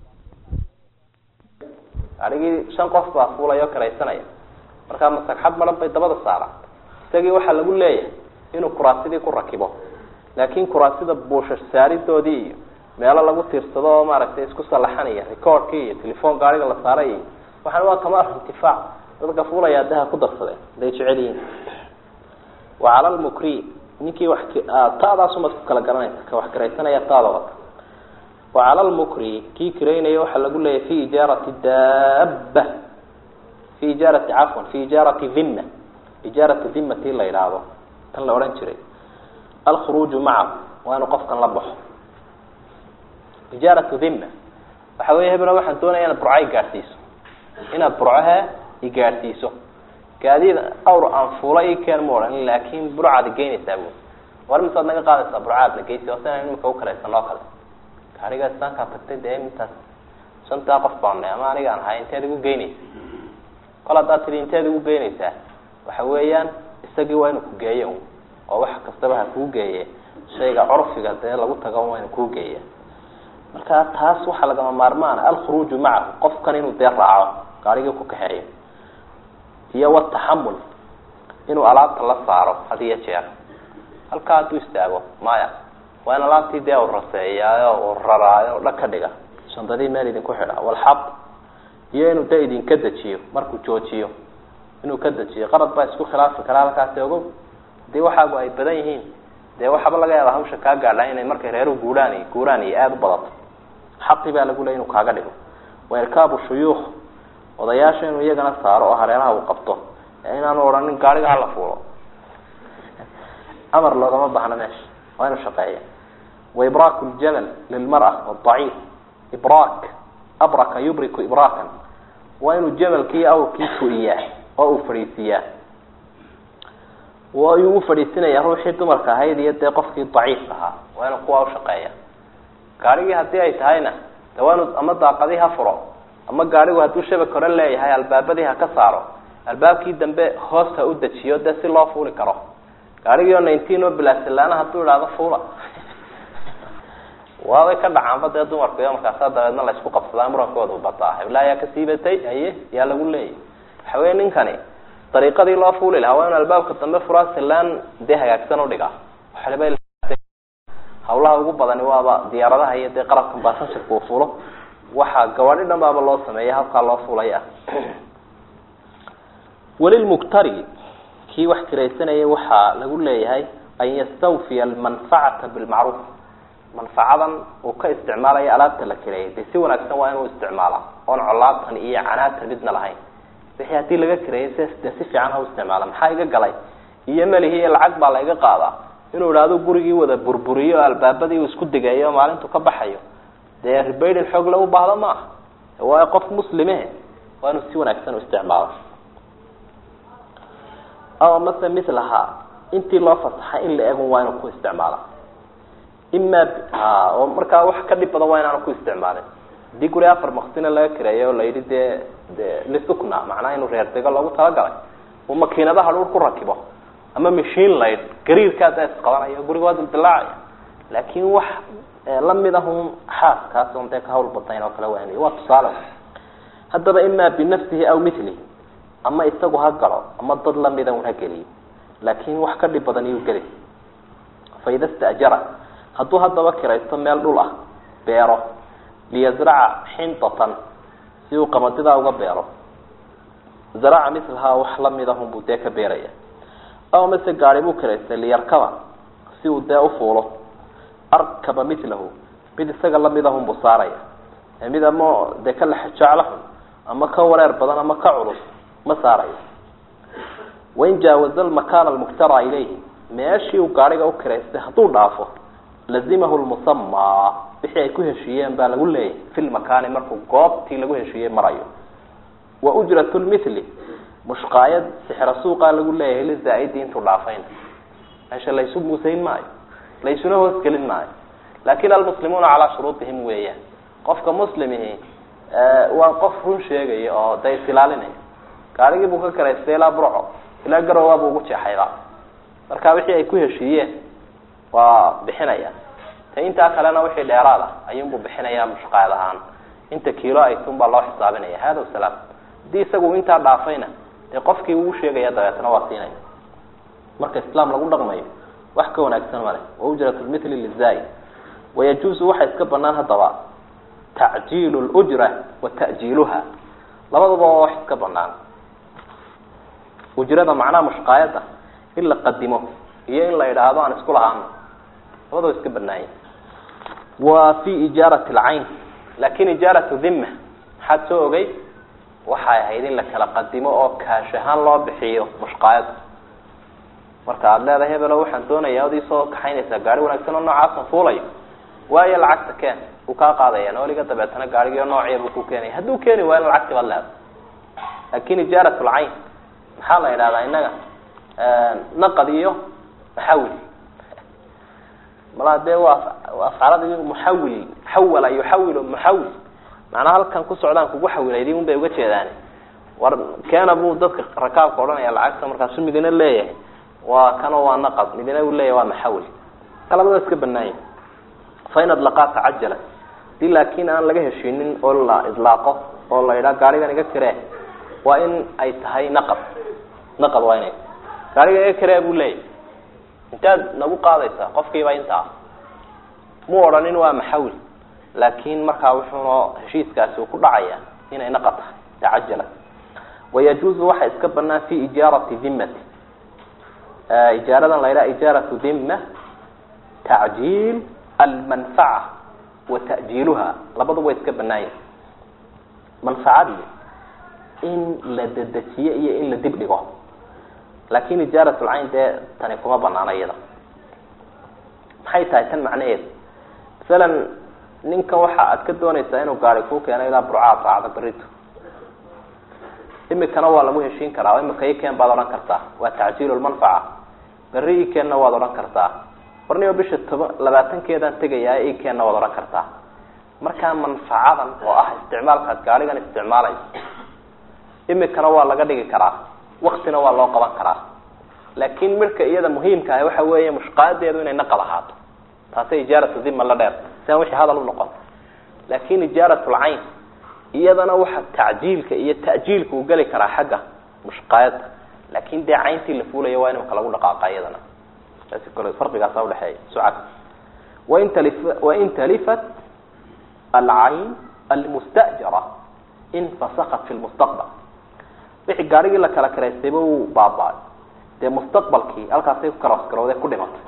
gaarigii shan qof baa fuulaya oo kiraysanaya markaa masagxad maran bay dabada saaraan isagii waxaa lagu leeyahay inuu kuraasidii ku rakibo laakin kuraasida buushash saaridoodii iyo meelo lagu tiirsado oo maaragtay isku salaxanaya recordkii iyo telefoon gaariga la saaray iyo waxaan waa kamaal intifaac dadka fuulaya daha ku darsadeen haday jecel yihiin wacala lmukri ninkii wax taadaasumaad ku kala garanaysa ka wax kiraysanaya taada wata wacala lmukri kii kiraynaya waxaa lagu leeyahay fi ijaarati daaba fi ijaarati cafwan fi ijaarati dhimma ijaarati dhimmatii la yidhaahdo tan la odhan jiray alkhuruuju macahu waa inuu qofkan la baxo ijaaratu dhimma waxa wey heblo waxaan doonaya inaad burco igaadhsiiso inaad burcohe igaadhsiiso gaadiid awr aan fuula i keen ma odhan laakin burcaad igeynaysaa bu war misaad naga qaadaysaa burcaad na geysi oo sinan imika ukalaysan oo kale gaarigaas saankaa tagtay dee intaas shantaa qof baana ama aniga aan ahay inteed igu geynaysa kol haddaad tidhi inteed igu geynaysaa waxa weeyaan isagii waa inuu ku geeyo oo wax kastaba ha kuu geeye shayga curfiga dee lagu tago wayna kuu geeya marka taas waxaa lagama maarmaana alkhuruuju macahu qofkan inuu dee raaco gaarigii ku kaxeeyo iyo wataxamul inuu alaabta la saaro had iyo jeer halkaa hadduu istaago maya waa in alaabtii dee u raseeyaayo uu raraayo o dhan ka dhiga shandadii meel idinku xidha walxab iyo inuu dee idinka dejiyo markuu joojiyo inuu ka dejiyo qarad baa isku khilaafi karaa halkaasi ogo hadii waxaagu ay badan yihiin dee waxaaba laga yaaba hawsha kaa gaadha inay markay reeruhu guuraan iyo guuraan iyo aada u badato xaqi baa lagu leey inuu kaaga dhigo wa irkaabu shuyuukh odayaasha inuu iyagana saaro oo hareeraha uu qabto ee inaanu odhanin gaariga hala fuulo amar loogama baahno meesha waa inuu shaqeeya wa ibraaku ljamal lilmara wadaciif ibraak abraka yubriku ibraakan waa inuu jamalkii awrkii fu-iyaa oo uu fadhiisiiyaa ayuu u fadhiisinaya ruuxii dumarka ahayd iyo dee qofkii daciif ahaa waa inuu kuwa ushaqeeya gaarigii haddii ay tahayna de waa inu ama daaqadii ha furo ama gaarigu hadduu shabak hore leeyahay albaabadii ha ka saaro albaabkii dambe hoos ha u dejiyo dee si loo fuuli karo gaarigii oo nineteen oo bilaasilaana hadduu idhaahdo fuula waabay ka dhacaanba dee dumarku iyo markaasa dabeedna la isku qabsadaa murankooda u bataa hebla ayaa ka siibatay haye yaa lagu leeyay waxa wey ninkani dariiqadii loo fuuli lahaa waa inu albaabka dambe furaa silaan dee hagaagsan udhiga hawlaha ugu badani waaba diyaaradaha iyo dee qarabkan basanjirka uu fulo waxaa gawaadhi dhan baaba loo sameeya habkaa loo fulaya welilmuktari kii wax kiraysanayay waxaa lagu leeyahay an yastawfiya almanfacata bilmacruuf manfacadan uu ka isticmaalayo alaabta la kireeyay dee si wanaagsan waa inuu isticmaala oon colaatan iyo canaatan midna lahayn wixii haddii laga kireeyay s dee si fiican ha u isticmaala maxaa iga galay iyo melihi iyo lacag baa la iga qaadaa inuu idhaahdo gurigii wada burburiyo albaabadii uu isku digayo maalintu ka baxayo dee ribaydin xoog lagu baahdo ma aha waayo qof muslime waa inuu si wanaagsan u isticmaalo aw mase milahaa intii loo fasaxay in la egun waa inuu ku isticmaala ima oo markaa wax ka dhib badan waa inaanu ku isticmaalin haddii guri afar maksina laga kireeyo oo la yidhi dee de lisukna macnaha inuu reer dego loogu talagalay uu makiinadaha dhul ku rakibo ama machine light gariirkaa da isqabanayo guriga waa dildilaacaya laakin wax lamid ahun xaaskaas on dee ka hawl badayn oo kale waan waa tusaale haddaba ima binafsihi aw milihi ama isagu ha galo ama dad lamida un ha geliyo laakin wax ka dhib badan iyuu geli faida stajara hadduu haddaba kiraysto meel dhul ah beero liyazraca xintatan si uu qamadidaa uga beero zaraca milahaa wax lamid ahun buu dee ka beeraya aw mase gaari buu kiraystay liyarkaba si uu dee ufuulo arkaba milahu mid isaga lamid ahun buu saaraya mid ama dee ka lexjeclahun ama ka wareer badan ama ka culus ma saarayo wain jaawaza lmakaana almuktara ilayhi meeshii uu gaariga u kiraystay hadduu dhaafo lazimahu lmusamaa wixii ay ku heshiiyeen baa lagu leeyahay fi lmakaani markuu goobtii lagu heshiiyey marayo wa ujrat lmithli mushqaayad sixra suuqaa lagu leeyahay lizaa-idi intuu dhaafayna meesha laysu muusayn maayo laysuna hoos gelin maayo lakin almuslimuuna calaa shuruudihim weeyaan qofka muslimihi waa qof run sheegaya oo da isilaalinaya gaarigii buu ka karaystay ilaa burco ilaa garowa buu ugu jeexayba marka wixii ay ku heshiiyeen waa bixinaya ta intaa kalena wixii dheeraad ah ayuunbuu bixinaya mushqaayad ahaan inta kiilo ay tun baa loo xisaabinaya hada salaam haddii isagu intaa dhaafayna dee qofkii uu sheegaya dabeetna waa siinaya marka islaam lagu dhaqmayo wax ka wanaagsan male waujrat lmithli lizaa-id wayajuusu waxaa iska banaan haddaba tacjiilu lujra wa ta'jiiluha labaduba waa wax iska banaan ujrada macnaha mushqaayadda in la qadimo iyo in la idhaahdo aan isku lahaano labadaba iska banaanya wa fi ijaarati alcayn lakin ijaaratu dhima maxaad soo ogay waxay ahayd in la kala qadimo oo kaash ahaan loo bixiyo mushqaayadda marka aada leedahay hebelo waxaan doonaya od isoo kaxaynaysaa gaari wanaagsan oo noocaasan fuulayo waayo lacagta keen uu kaa qaadaya nooliga dabeetana gaarigio noociya buu ku keenaya hadduu keeni waayo lacagti baad leedahay lakin ijaarat lcayn maxaa la idhahdaa innaga naqad iyo maxawil malaa dee waa afcaalada muxawil xawala yuxawilu muxawil macnaa halkan ku socdaan kugu xawilaydi un bay uga jeedaan war keena buu dadka rakaabka odhanaya lacagta markaasu midina leeyahay waa kano waa naqad midina uu leeyahay waa maxawil labada iska banaanya fain adlaqaa tacajala hadii laakin aan laga heshiinin oo la idlaaqo oo la idhaa gaarigan iga kiree waa in ay tahay naqab naqab waa inay gaarigan iga kiree buu leeyahy intaad nagu qaadaysaa qofkiiba intaa mu odhanin waa maxawil laakin markaa wuxuuna heshiiskaasi uu ku dhacaya inay naqab tahay tacajala wayajuuzu waxa iska banaan fi ijaarati dimati ijaaradan la yidhaha ijaaratu dima tacjiil almanfaca wa ta'jiiluha labaduba way iska banaanya manfacadii in la dedejiyo iyo in la dib dhigo laakin ijaarat lcayn dee tani kuma banaana iyada maxay tahay tan macnaheedu masalan ninkan waxa aad ka doonaysaa inuu gaari kuu keeno ilaa burcaa saacada berito imikana waa lagu heshiin karaa imika ikeen baad odhan kartaa waa tacjiil lmanfaca berri ikeenna waad odhan kartaa warniba bisha toba labaatankeedaan tegayaa ikeenna waad odhan kartaa markaa manfacadan oo ah isticmaalkaad gaarigan isticmaalayso imikana waa laga dhigi karaa waktina waa loo qaban karaa laakin midhka iyada muhiimka ah waxa weeye mushqaadeedu inay naqab ahaato taasay ijaaratu dima la dheer si aan wixii hadal unoqon laakin ijaarat lcayn iyadana waxa tacjiilka iyo ta'jiilka uu geli karaa xagga mushqaayada laakin dee cayntii la fuulaya waa in imaka lagu dhaqaaqa iyadana saasi kole farqigaasa udhexeeya sucag wain tali wain talifat alcayn almustajara infasakat fi lmustaqbal wixii gaarigii la kala karaystayba uu baaba-ay dee mustaqbalkii halkaasay ku karoosgarowde ku dhimatay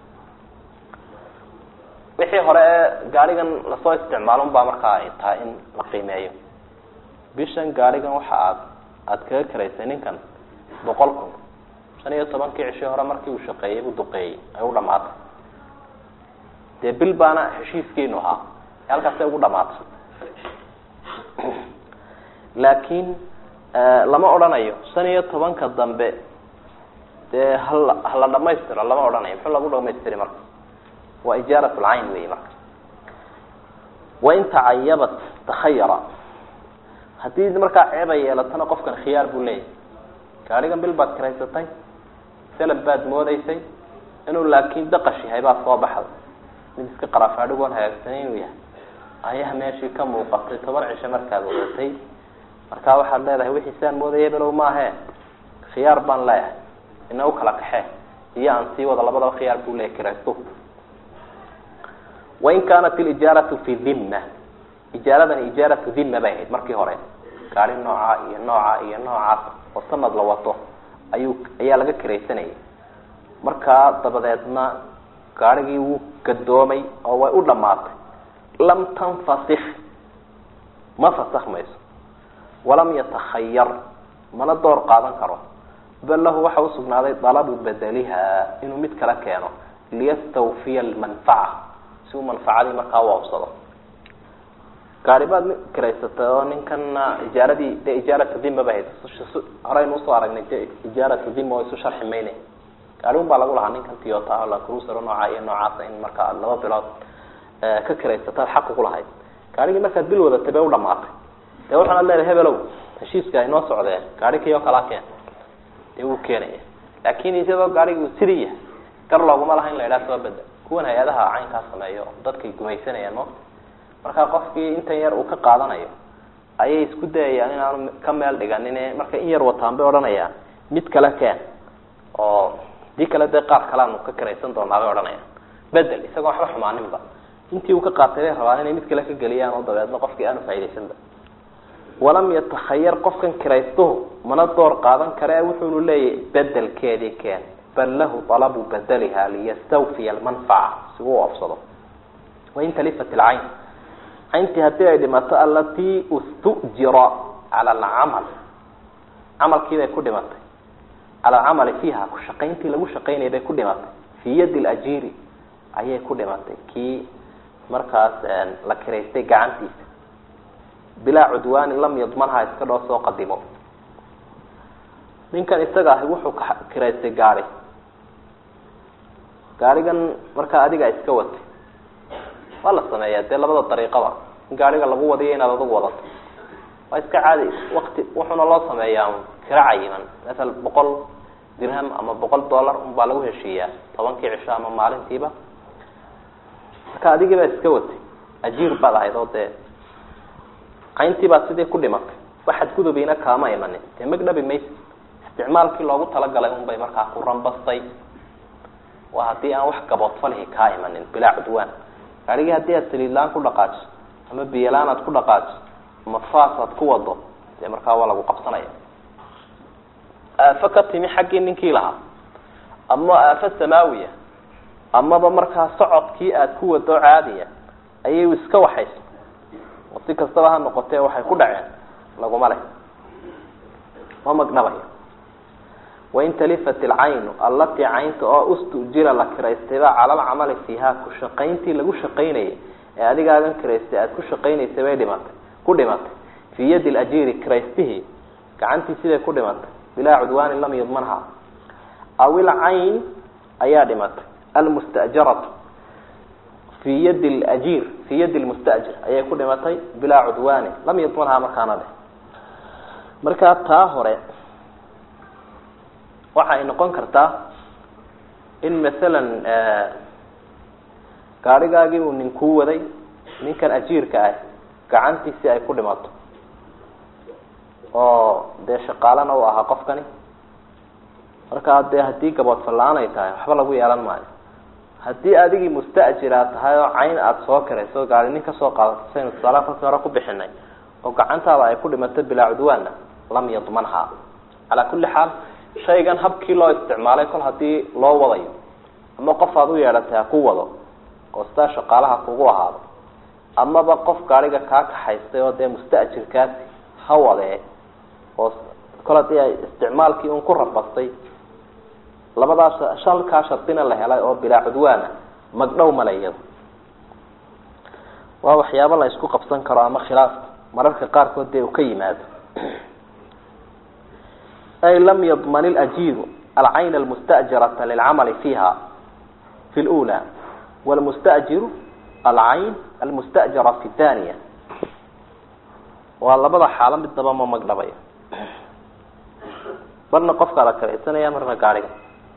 wixii hore ee gaarigan lasoo isticmaalon baa markaa ay tahay in la qiimeeyo bishan gaarigan waxa aad aada kaga karaysay ninkan boqol kun shan iyo tobankii cishii hore markii uu shaqeeyey u duqeeyey ay u dhamaatay dee bil baana heshiiskiinu ahaa ee halkaasay ugu dhamaatay laakiin lama odhanayo shan iyo tobanka dambe dee hala hala dhamaystiro lama odhanayo muxuu lagu dhamaystiri marka waa ijaarat lcayn wey marka wain tacayabat takhayara haddii markaa ceeba yeelatana qofkan khiyaar buu leeyahy gaarigan bil baad karaysatay selab baad moodeysay inuu laakin daqash yahay baa soo baxday mid iska qarafaadhigoon hagaagsanay inuu yahay ayaa meeshii ka muuqatay toban cisho markaad wadatay markaa waxaad leedahay wixii saan moodaya below maahe khiyaar baan leeyahay ina u kala kaxee iyo aan sii wada labadaba khiyaar buu leeyahy kiraysto wain kaanat ilijaaratu fi dhimma ijaaradani ijaaratu dhimma bay ahayd markii hore gaari nooca iyo nooca iyo noocaas oo sanad la wato ayuu ayaa laga kiraysanayay markaa dabadeedna gaarigii wuu gadoomay oo way u dhamaatay lam tanfasik ma fasakmayso walam yatakhayar mana door qaadan karo bal lahu waxa usugnaaday dalabu bedeliha inuu mid kala keeno liyastawfiya almanfaca si uu manfacadii markaa u absado gaari baad kiraysatay oo ninkana ijaaradii de ijaaratu dhima ba hayd horeynu usoo aragnay de ijaaratu dhima oo isu sharxi mayne gaari un baa lagu lahaa ninkan tiyota la cruiser nooca iyo noocaasa in markaa laba bilood ka kiraysataad xaq ugu lahayd gaarigii markaad bil wadatay bay u dhamaatay dee waxaanad leedahay hebelow heshiiska ay noo socdeen gaari kii oo kalaa keen dee wuu keenaya laakin isagoo gaarigi sidii yahay gar looguma laha in la idhaha soo bedel kuwan hay-adaha caynkaa sameeyo dadkay gumaysanayaan mo markaa qofkii intan yar uu ka qaadanayo ayay isku dayayaan inaanu ka meel dhiganin marka in yar wataan bay odhanayaan mid kale keen oo dii kale dee qaar kaleanu ka kiraysan doonaa bay odhanayaan bedel isagoo waxba xumaaninba intii uu ka qaatay bay rabaan inay mid kale ka geliyaan oo dabeedna qofkii aanu faa'idaysanba walam yatakhayar qofkan kiraystuhu mana door qaadan kare wuxuunu leeyahy bedelkeedii keen bal lahu alabu bedeliha liyastawfiya almanfaca si uu afsado wain talifat ilcayn cayntii haddii ay dhimato alatii ustujira cala alcamal camalkii bay ku dhimatay cala alcamali fiiha ku shaqayntii lagu shaqaynayay bay ku dhimatay fii yadi lajiri ayay ku dhimatay kii markaas la kiraystay gacantiisa bilaa cudwaani lam yadmanha iska dhoo soo qadimo ninkan isaga ahi wuxuu ka kiraystay gaari gaarigan markaa adiga iska watay waa la sameeyaa dee labada dariiqaba in gaariga lagu wadiyo inaad adugu wadato waa iska caadi wakti wuxuuna loo sameeyaa kira cayiman masal boqol dirham ama boqol dollar un baa lagu heshiiyaa tobankii cisho ama maalintiiba marka adigii baa iska watay ajiir baad ahayd oo dee cayntii baad sidii ku dhimatay waxaad gudubiina kaama imanin dee magdhabi maysa isticmaalkii loogu talagalay unbay markaa ku rambastay waa haddii aan wax gaboodfalihi kaa imanin bilaa cudwaan gaarigii haddii aad saliidlaan ku dhaqaajiso ama biyolaan aad ku dhaqaajiso ama faas aad ku wado dee markaa waa lagu qabsanaya aafo ka timi xaggii ninkii lahaa ama aafo samaawiya amaba markaa socodkii aad ku wado caadiya ayay iska waxaysa oo si kastaba ha noqotee waxay ku dhaceen laguma leh ma magdhabayo wain talifat ilcaynu allatii caynta oo ustujira la kiraystayba cala alcamali fiiha ku shaqayntii lagu shaqaynayay ee adigaagan kiraystay aada ku shaqaynaysay bay dhimatay ku dhimatay fii yadi lajiiri kiraystihii gacantii siday ku dhimatay bilaa cudwaanin lam yudmanha aw ilcayn ayaa dhimatay almustajaratu fii yadi lajiir fii yadi lmustajir ayay ku dhimatay bilaa cudwaanin lam yudmanhaa markaana dheh markaa taa hore waxa ay noqon kartaa in masalan gaadhigaagii uu nin kuu waday ninkan ajiirka ah gacantiisii ay ku dhimato oo dee shaqaalana uu ahaa qofkani markaa dee haddii gaboodfalla-aan ay tahay waxba lagu yeelan maayo haddii adigii mustajira tahay oo cayn aada soo karayso gaari nin kasoo qaadato saynu tusaalaha kolkii hore ku bixinay oo gacantaada ay ku dhimato bilaa cudwaanna lam yadmanha calaa kulli xaal shaygan habkii loo isticmaalay kol hadii loo wadayo ama qof aad u yeedhatay ha ku wado oo sidaa shaqaalaha kugu ahaado amaba qof gaariga kaa kaxaystay oo dee mustajirkaasi ha wadee oo kol hadii ay isticmaalkii un ku rafastay labadaas shalkaa shardina la helay oo bilaa cudwaana magdhow male iyado waa waxyaabo la isku qabsan karo ama khilaaf mararka qaarkood dee uu ka yimaado ay lam yadman ilajiiru alcayn almustajirata lilcamali fiiha fi lula wlmustajiru alcayn almustajira fi thaniya waa labada xaalo midnaba ma magdhabayo marna qofkaa la karaysanaya marna gaariga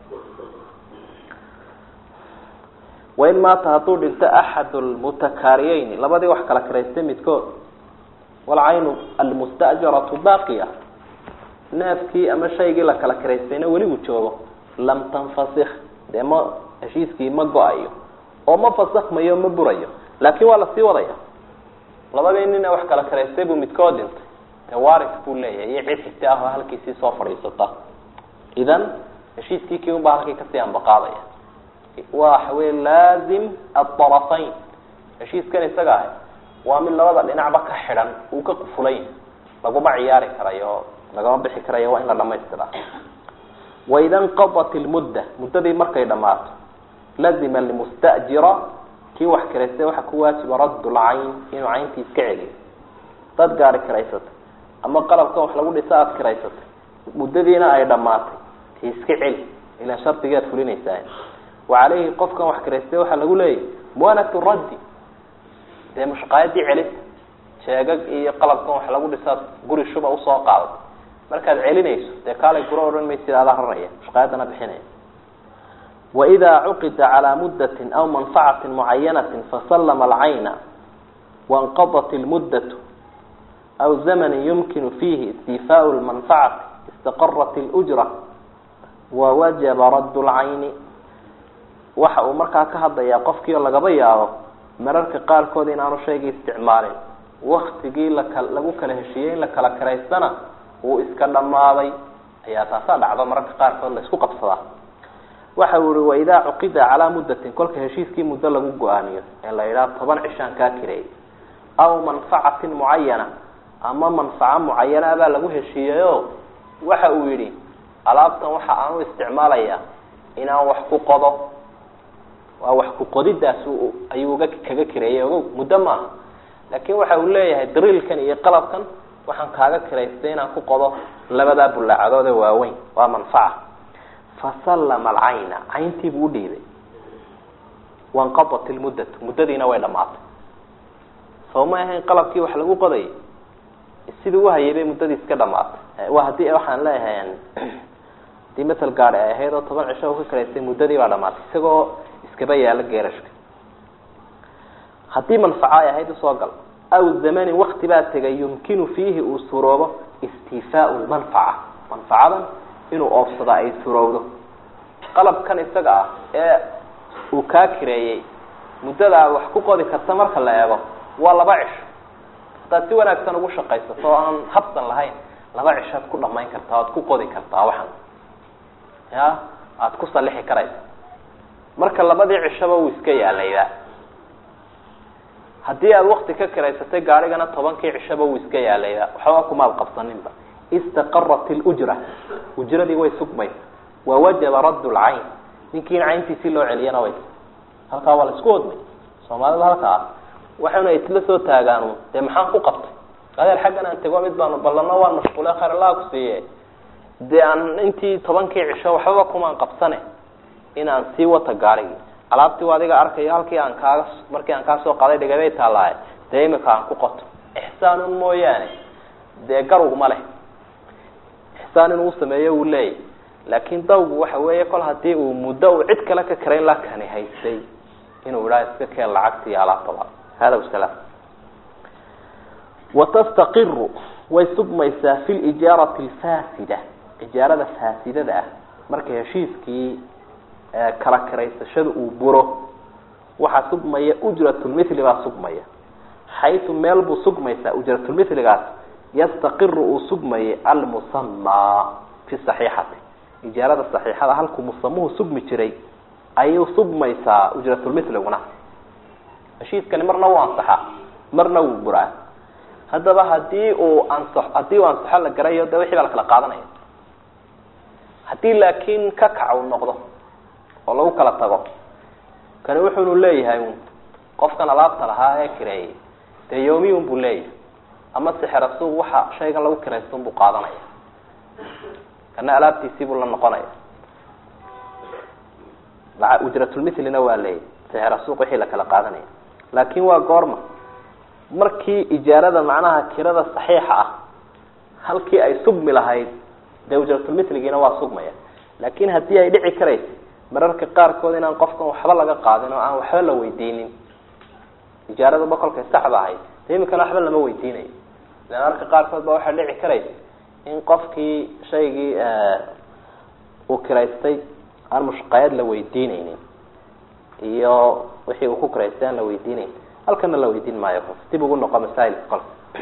wain maata hadduu dhinto axad lmutakaariyeyni labadii wax kala karaystay midkood walcaynu almustajaratu baaqiya neefkii ama shaygii la kala karaystayna weli uu joogo lam tanfasik dee ma heshiiskii ma go-ayo oo ma fasakmayo ma burayo laakiin waa lasii wadaya labadii nina wax kala karaystay buu midkood dhintay dee waris buu leeyahay iyo cid xigta ah oo halkiisii soo fadhiisata idan heshiiskii kii unbaa halkii kasii ambaqaadaya waxa wey laazim aarafayn heshiiskan isaga ahay waa mid labada dhinacba ka xidhan uu ka qufulay laguma ciyaari karayo lagama bixi karayo waa in la dhamaystira waida nqadat ilmudda muddadii markay dhamaato lazima lmustajira kii wax karaystay waxaa ku waajiba raddu lcayn inuu cayntii iska celiyo dad gaari karaysatay ama qalabkan wax lagu dhisa aada karaysatay muddadiina ay dhamaatay ti iska celi ilaan shardigaad fulinaysaa wacaleyhi qofkan wax karaystay waxaa lagu leeyahy muanatu raddi dee mushqaayadii celisa jeegag iyo qalabkan wax lagu dhisaad guri shuba usoo qaadato markaad celinayso dee kaalay guro odhan maysid adaa raraya mushqaayadana bixinaya waida cuqida calaa muddatin aw manfacatin mucayanatin fasallama alcayna wainqadat ilmuddatu aw zamanin yumkinu fiihi istifaau lmanfacati istaqarat ilujra wawajaba raddu lcayni waxa uu markaa ka hadlayaa qofkii oo lagaba yaabo mararka qaarkood in aanu shaygii isticmaalin waktigii laka lagu kala heshiiyey in la kala karaystana uu iska dhammaaday ayaa taasaa dhacdo mararka qaarkood la isku qabsadaa waxa uu ihi waidaa cuqida calaa muddatin kolka heshiiskii muddo lagu go-aamiyo ee la yidhaha toban cishaan kaa kireey aw manfacatin mucayana ama manfaco mucayana baa lagu heshiiyeyo waxa uu yidhi alaabtan waxa aan u isticmaalayaa inaan wax ku qodo waa wax ku qodidaas ayuu uga kaga kireeyey ogo muddo maaha laakin waxa uu leeyahay dariilkan iyo qalabkan waxaan kaaga kiraystay inaan ku qodo labadaa bullaacadood ee waaweyn waa manfaca fasallama alcayna cayntii buu udhiibay wanqadat ilmuddatu muddadiina way dhamaatay soo ma ahayn qalabkii wax lagu qodayay sidii uhayay bay muddadii iska dhamaatay waa haddii waxaan leeyahay hadii masel gaari ay ahayd oo toban cisho ka karaystay muddadii baa dhamaatay isagoo iskaba yaalo geerashka haddii manfaco ay ahayd usoo gal aw zamanin wakti baa tegay yumkinu fiihi uu suroobo istifaau lmanfaca manfacadan inuu oofsada ay surowdo qalabkan isaga ah ee uu kaa kireeyey muddada aad wax ku qodi karta marka la eego waa laba cisho haddaad si wanaagsan ugu shaqaysato oo aan habsan lahayn laba cishoad ku dhamayn kartaa oad ku qodi kartaa waxan ya aada ku salixi karaysa marka labadii cishaba wuu iska yaalayba haddii aada wakti ka kiraysatay gaarigana tobankii cishaba wuu iska yaalayba waxba kumaad qabsaninba istaqarat ilujra ujradii way sugmaysa wa wajaba radd lcayn ninkiin cayntiisii loo celiyana way halkaa waa la isku wadmay soomaalida halkaa waxayna isla soo taagaan dee maxaan ku qabtay adeer xaggan aan tego mid baanu ballano waan mashquule khayr allaha ku siiye dee aan intii tobankii cisho waxbaba kumaan qabsane in aan sii wata gaarigii alaabtii u adiga arkayo halkii aan kaaga markii aan kaa soo qaaday dhigabay taalahay dee imika aan ku qoto ixsaanun mooyaane dee garugma leh ixsaan inuu sameeyo uu leeyahy laakin dawgu waxa weeye kol hadii uu muddo uu cid kale ka karayn la kani haystay inuu idhaa iska keen lacagti iyo alaabtaba hada wasalaam watastaqiru way sugmaysaa fi lijaarati alfaasida ijaarada faasidada ah marka heshiiskii kala kiraysashada uu buro waxaa sugmaya ujratulmithli baa sugmaya xaytu meel buu sugmaysaa ujratulmithligaas yastaqiru uu sugmayay almusamaa fi saxiixati ijaarada saxiixada halkuu musamuhu sugmi jiray ayuu sugmaysaa ujratulmithliguna heshiiskani marna wuu ansaxaa marna wuu buraa haddaba hadii uu ansa haddii uu ansaxo la garayo de wixii baa la kala qaadanaya haddii laakiin ka kac uu noqdo oo lagu kala tago kani wuxunu leeyahay un qofkan alaabta lahaa ee kireeyay dee yomiyun buu leeyahay ama sixira suuq waxa shaygan lagu kiraysto buu qaadanaya kana alaabtiisii buu la noqonaya ujratulmithlina waa leeyahy sixira suuq wixii la kala qaadanaya laakin waa goorma markii ijaarada macnaha kirada saxiixa ah halkii ay sugmi lahayd dee ujratulmithligiina waa sugmaya laakin haddii ay dhici karaysa mararka qaarkood inaan qofkan waxba laga qaadin oo aan waxba la weydiinin ijaaradaba kolkay saxda ahayd de imikana waxba lama weydiinayo ila mararka qaarkood ba waxaa dhici karaysa in qofkii shaygii uu kiraystay aan mushqayad la weydiineynin iyo wixii uu ku kiraystay aan la weydiineyn halkana la weydiin maayo dib ugu noqo masailka kol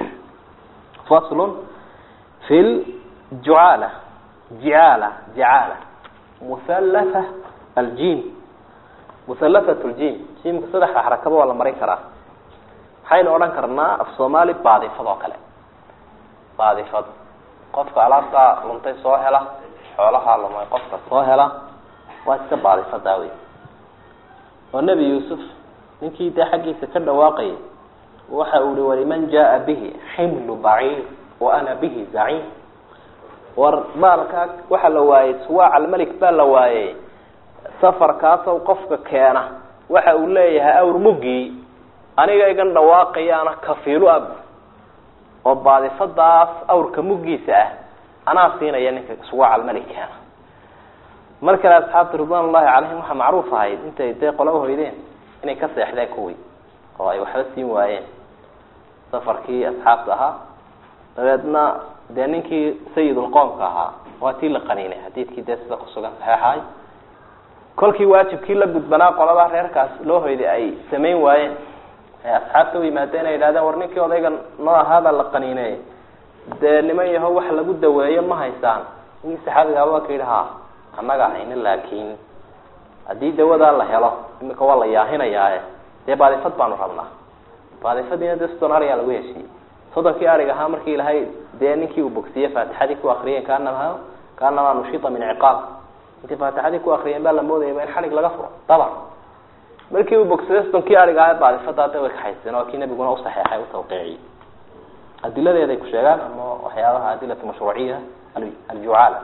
faslun fi ljucaala jicaala jicaala muhalatha aljim muhalathat ljim jimka saddexda xarakaba waa la marin karaa maxaynu odhan karnaa af soomaali baadifad oo kale baadifad qofka alaabtaa luntay soo hela xoolahaa lumay qofka soo hela waa iska baadifadaa wey oo nebi yuusuf ninkii dee xaggiisa ka dhawaaqayay waxa uu ihi waliman jaa bihi ximlu baciir wa ana bihi zaciim war maalkaa waxaa la waayey suwaac almelik baa la waayey safarkaasow qofka keena waxa uu leeyahay awr muggii aniga igan dhawaaqayaana kafiilu ab oo baadifadaas awrka muggiisa ah anaa siinaya ninka suwaac almelik keena mar kale asxaabta ridwan ullahi calayhim waxaa macruuf ahayd intay dee qola uhoydeen inay ka seexdeen kuwii oo ay waxba siin waayeen safarkii asxaabta ahaa dabeedna dee ninkii sayidulqoomka ahaa waa tii la qaniinay xadiidkii dee sida kusugan saxeexahay kolkii waajibkii la gudbanaa qolada reerkaas loo hoyday ay samayn waayeen ay asxaabta u yimaadeen ay yidhahdeen war ninkii odayga noo ahaabaa la qaniiney dee niman yaho wax lagu daweeyo ma haysaan ninkii saxaabigaa waa ka yidhi ha annaga hayni laakiin haddii dawadaa la helo imika waa la yaahinayaae dee baadifad baanu rabnaa baadifadiina dee soddon arigaa lagu heshiiyey soddonkii arig ahaa markii ilahay dee ninkii uu bogsiyey faatixadii ku akriyeen kaanama kaanamaa nushita min ciqaab intii faatixadii ku akriyeen baa la moodayaba in xalig laga furo dabar markii uu bogsaday soddonkii arig ahaa baadifadaa de way kaxayseen oo kii nabiguna usaxeexay utawqiiciyey adiladeeday ku sheegaan ama waxyaabaha adilatu mashruuciya aljucaala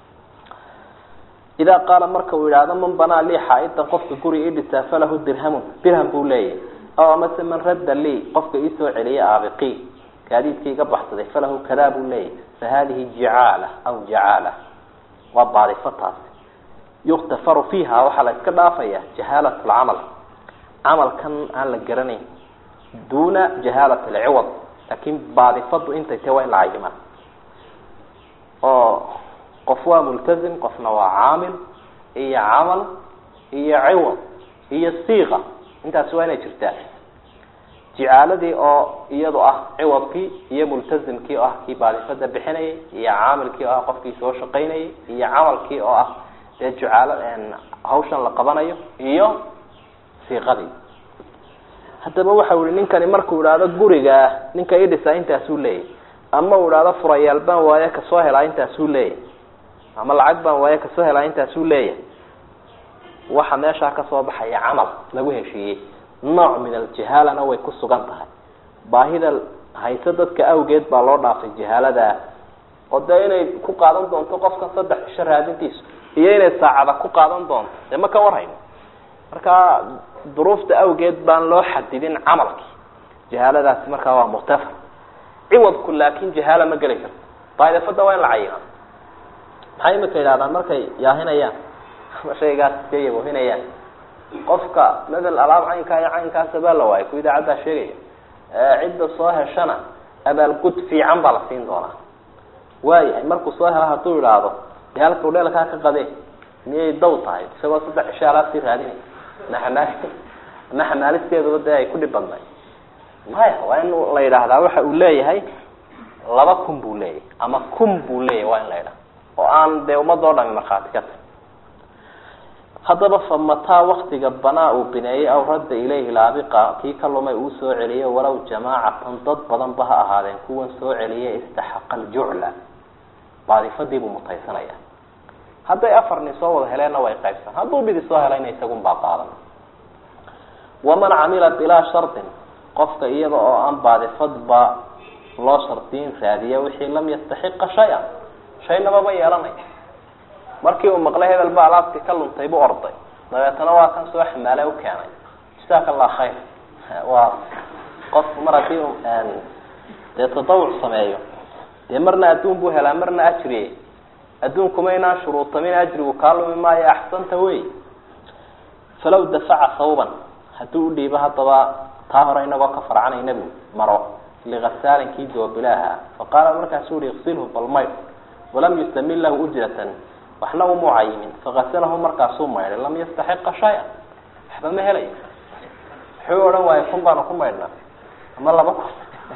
idaa qaala marka uu yidhaahdo man banaa lii xaa-idan qofka guri ii dhisaa falahu dirhamun dirham buu leeyahy aw amase man radda lii qofka iisoo celiya aabiqii gaadiidkii iga baxsaday falahu kadaa buu leeyahy fa hadihi jicaala aw jacaala waa baadifo taasi yuktafaru fiiha waxaa la iska dhaafaya jahaalat lcamal camalkan aan la garanayn duna jahaalat alciwad laakin baadifadu intay tahy waa in la cayimaa oo qof waa multazim qofna waa caamil iyo camal iyo ciwad iyo siiqa intaasi waa inay jirtaa jicaaladii oo iyadu ah ciwadkii iyo multazimkii oo ah kii baadifada bixinayay iyo caamilkii oo ah qofkii soo shaqaynayay iyo camalkii oo ah dee jucaalo hawshan la qabanayo iyo siiqadii haddaba waxa ihi ninkani markuu idhaahdo gurigaa ninka idhisaa intaasuu leeyahy ama uu idhaahdo furayaal baan waaye kasoo helaa intaasuu leeyahy ama lacag baan waaye kasoo helaa intaasuu leeyahay waxa meeshaa kasoo baxaya camal lagu heshiiyey nooc min aljahaalana way ku sugan tahay baahida hayse dadka awgeed baa loo dhaafay jahaaladaa oo dee inay ku qaadan doonto qofkan saddex cisho raadintiisu iyo inay saacada ku qaadan doonto dee ma ka warhayno marka duruufta awgeed baan loo xadidin camalkii jahaaladaasi markaa waa murtafa ciwadku laakin jahaala ma geli karto daidafada waa in la cayima maxay imika yidhahdaan markay yaahinayaan ama shaygaas iska yabohinayaan qofka medel alaab caynkaa iyo caynkaasa baa la waayay ku idaacaddaa sheegaya cidda soo heshana abaalgud fiican baa la siin doonaa waayahay markuu soo helo hadduu idhaahdo dee halka udheelkaa ka qadee miyay daw tahay isagoo saddex cisho alaabsii raadinay ma xamaali ama xamaalisteeduba dee ay ku dhib badnay maya waa in la yidhaahdaa waxa uu leeyahay laba kun buu leeyahay ama kun buu leeyahay waa in la yidhaha oo aan dee ummadoo dhami markhaati ka tahy haddaba fa mataa waktiga banaa uu bineeyey aw radda ilayhi laabiqa kii ka lumay uu soo celiyo walow jamaacatan dad badan ba ha ahaadeen kuwan soo celiyay istaxaqa aljucla baadifadii buu mutaysanaya hadday afar nin soo wada heleenna way qaybsan hadduu midi soo helayna isagun baa qaadan waman camila bilaa shardin qofka iyada oo aan baadifadba loo shardiyin raadiya wixii lam yastaxiqa shay-an shaynababa yeelanay markii uu maqlay hebel ba alaabtii ka luntay buu orday dabeetana waa kan soo xamaale u keenay jasaaka allah khayr waa qofku mar haddii u dee tadawuc sameeyo dee marna adduun buu helaa marna ajriye adduunkuma inaan shuruutamin ajrigu kaa lumi maayo axsanta wey falaw dafaca sawban haddii u dhiibo haddaba taa hore inagoo ka farcanay nebigu maro likasaalin kii doobilaaha faqaala markaasuu uhi iksilhu balmayr walam yustamin lahu ujratan waxna umuu cayimin fakasalahu markaasuu maydhay lam yastaxiqa shay-an waxba ma helayo wuxuu odhan waayo kun baanu ku maydhnaa ama laba kun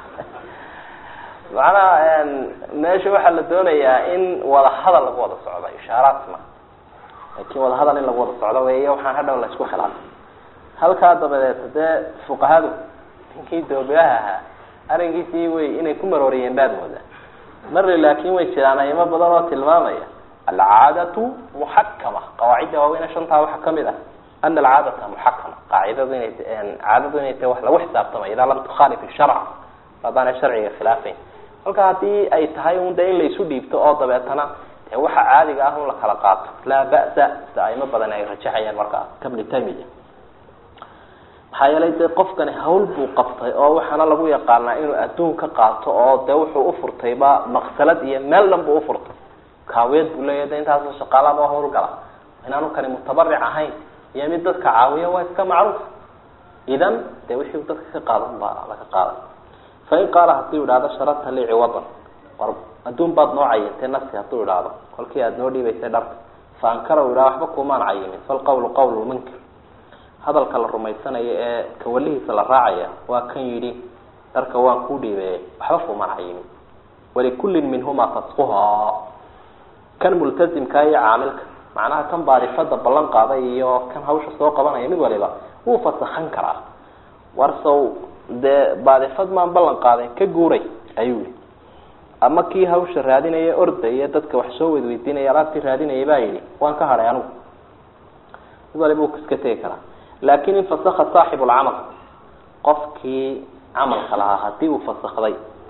macnaha meesha waxaa la doonayaa in wada hadal lagu wada socdo ishaaraat ma laakin wada hadal in lagu wada socdo wey waxaan hadhow la isku khilaafay halkaa dabadeed dee fuqahadu ninkii doobilaha ahaa arrinkiisii way inay ku marooriyeen baad moodaa marle laakin way jiraan ayamo badan oo tilmaamaya alcaadatu muxakama qawaacidda waaweyne shantaa waxaa kamid ah ana alcaadata muxakama qaacidadu inay caadadu inay tahay wax lagu xisaabtamay idaa lam tukhaalif sharca haddaanay sharciga khilaafayn halka haddii ay tahay un de in laysu dhiibto oo dabeetana dee waxa caadiga ah un la kala qaato laa ba'sa sida aymo badan ay rajaxayaan markaa kabni tamiya maxaa yeelay dee qofkani hawl buu qabtay oo waxaana lagu yaqaanaa inuu adduun ka qaato oo dee wuxuu ufurtayba maqsalad iyo meel dhan buu ufurtay kaawiyad buu leeyahy de intaasoo shaqaalaba hawlgala inaanu kani mutabaric ahayn iyo mid dadka caawiya waa iska macruuf idan dee wixii dadka ka qaadan baa laga qaaday fain qaala hadduu idhaahdo sharata lii ciwadan war adduun baad noo cayintay nafsi hadduu idhaahdo kolkii aada noo dhiibaysay dharka fa ankara u idhaha waxba kuumaan cayimin falqawlu qawlu lmunkir hadalka la rumaysanayo ee kawalihiisa la raacaya waa kan yidhi dharka waan kuu dhiibeeyey waxba kuumaan cayimin walikullin minhumaa fasquhaa kan multazimka iyo caamilka macnaha kan baadifada ballan qaaday iyo kan hawsha soo qabanaya mid waliba wuu fasakan karaa warsow dee baadifad maan ballan qaaden ka guuray ayuu yihi ama kii hawsha raadinaya ordaya dadka wax soo wedweydiinaya alaabtii raadinaya baa yidhi waan ka hadhay anigu mid waliba wuu iska tegi karaa laakin in fasaka saaxibu lcamal qofkii camalka lahaa hadii uu fasakday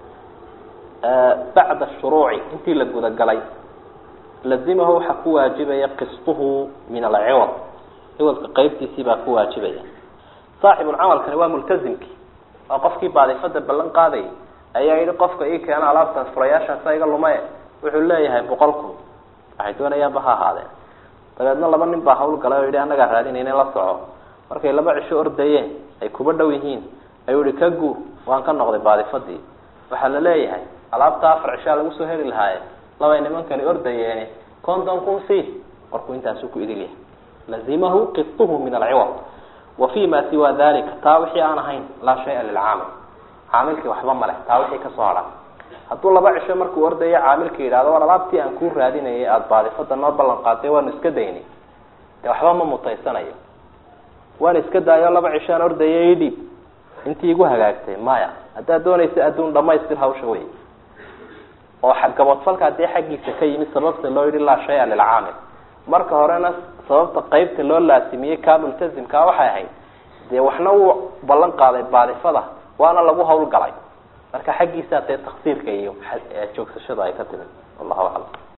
bacda shuruuci intii la gudagalay lazimahu waxaa ku waajibaya qistuhu min alciwad ciwadka qeybtiisii baa ku waajibaya saaxibulcamalkani waa multazimkii waa qofkii baadifada ballan qaadayay ayaa yihi qofka ii keena alaabtaas furayaashaasa iga lumaye wuxuu leeyahay boqol kun waxay doonayaanba ha ahaadeen dabeedna laba nin baa hawl galay oo yihi annagaa raadinayna la soco markay laba cisho ordayeen ay kuba dhow yihiin ayuu ihi ka guur waan ka noqday baadifadii waxaa la leeyahay alaabta afar cishaa lagu soo heli lahaaye labay nimankani ordayeeni konton kun si markuu intaasu ku idil yahay lazimahu qituhu min alciwad wa fi ma siwa dalika taa wixii aan ahayn laa shaya lilcaamil caamilkii waxba maleh taa wixii kasoo hadha hadduu laba cisho markuu ordayo caamilka yidhahdo war alaabtii aan kuu raadinayay aada baadifada noo ballan qaaday waanu iska daynay dee waxba ma mutaysanayo waan iska daayo laba cishaan ordaya idhiib intii igu hagaagtay maya haddaad doonaysa adduun dhamaystir hawsha wey oo gabodfalkaa dee xaggiisa ka yimid sababta loo yihi laa shaya lilcaamil marka horena sababta qeybta loo laasimiyey kaa multazimkaa waxay ahayd dee waxna wuu ballan qaaday baadifada waana lagu hawlgalay marka xaggiisaa dee taksiirka iyo joogsashada ay ka timid wallahu aclam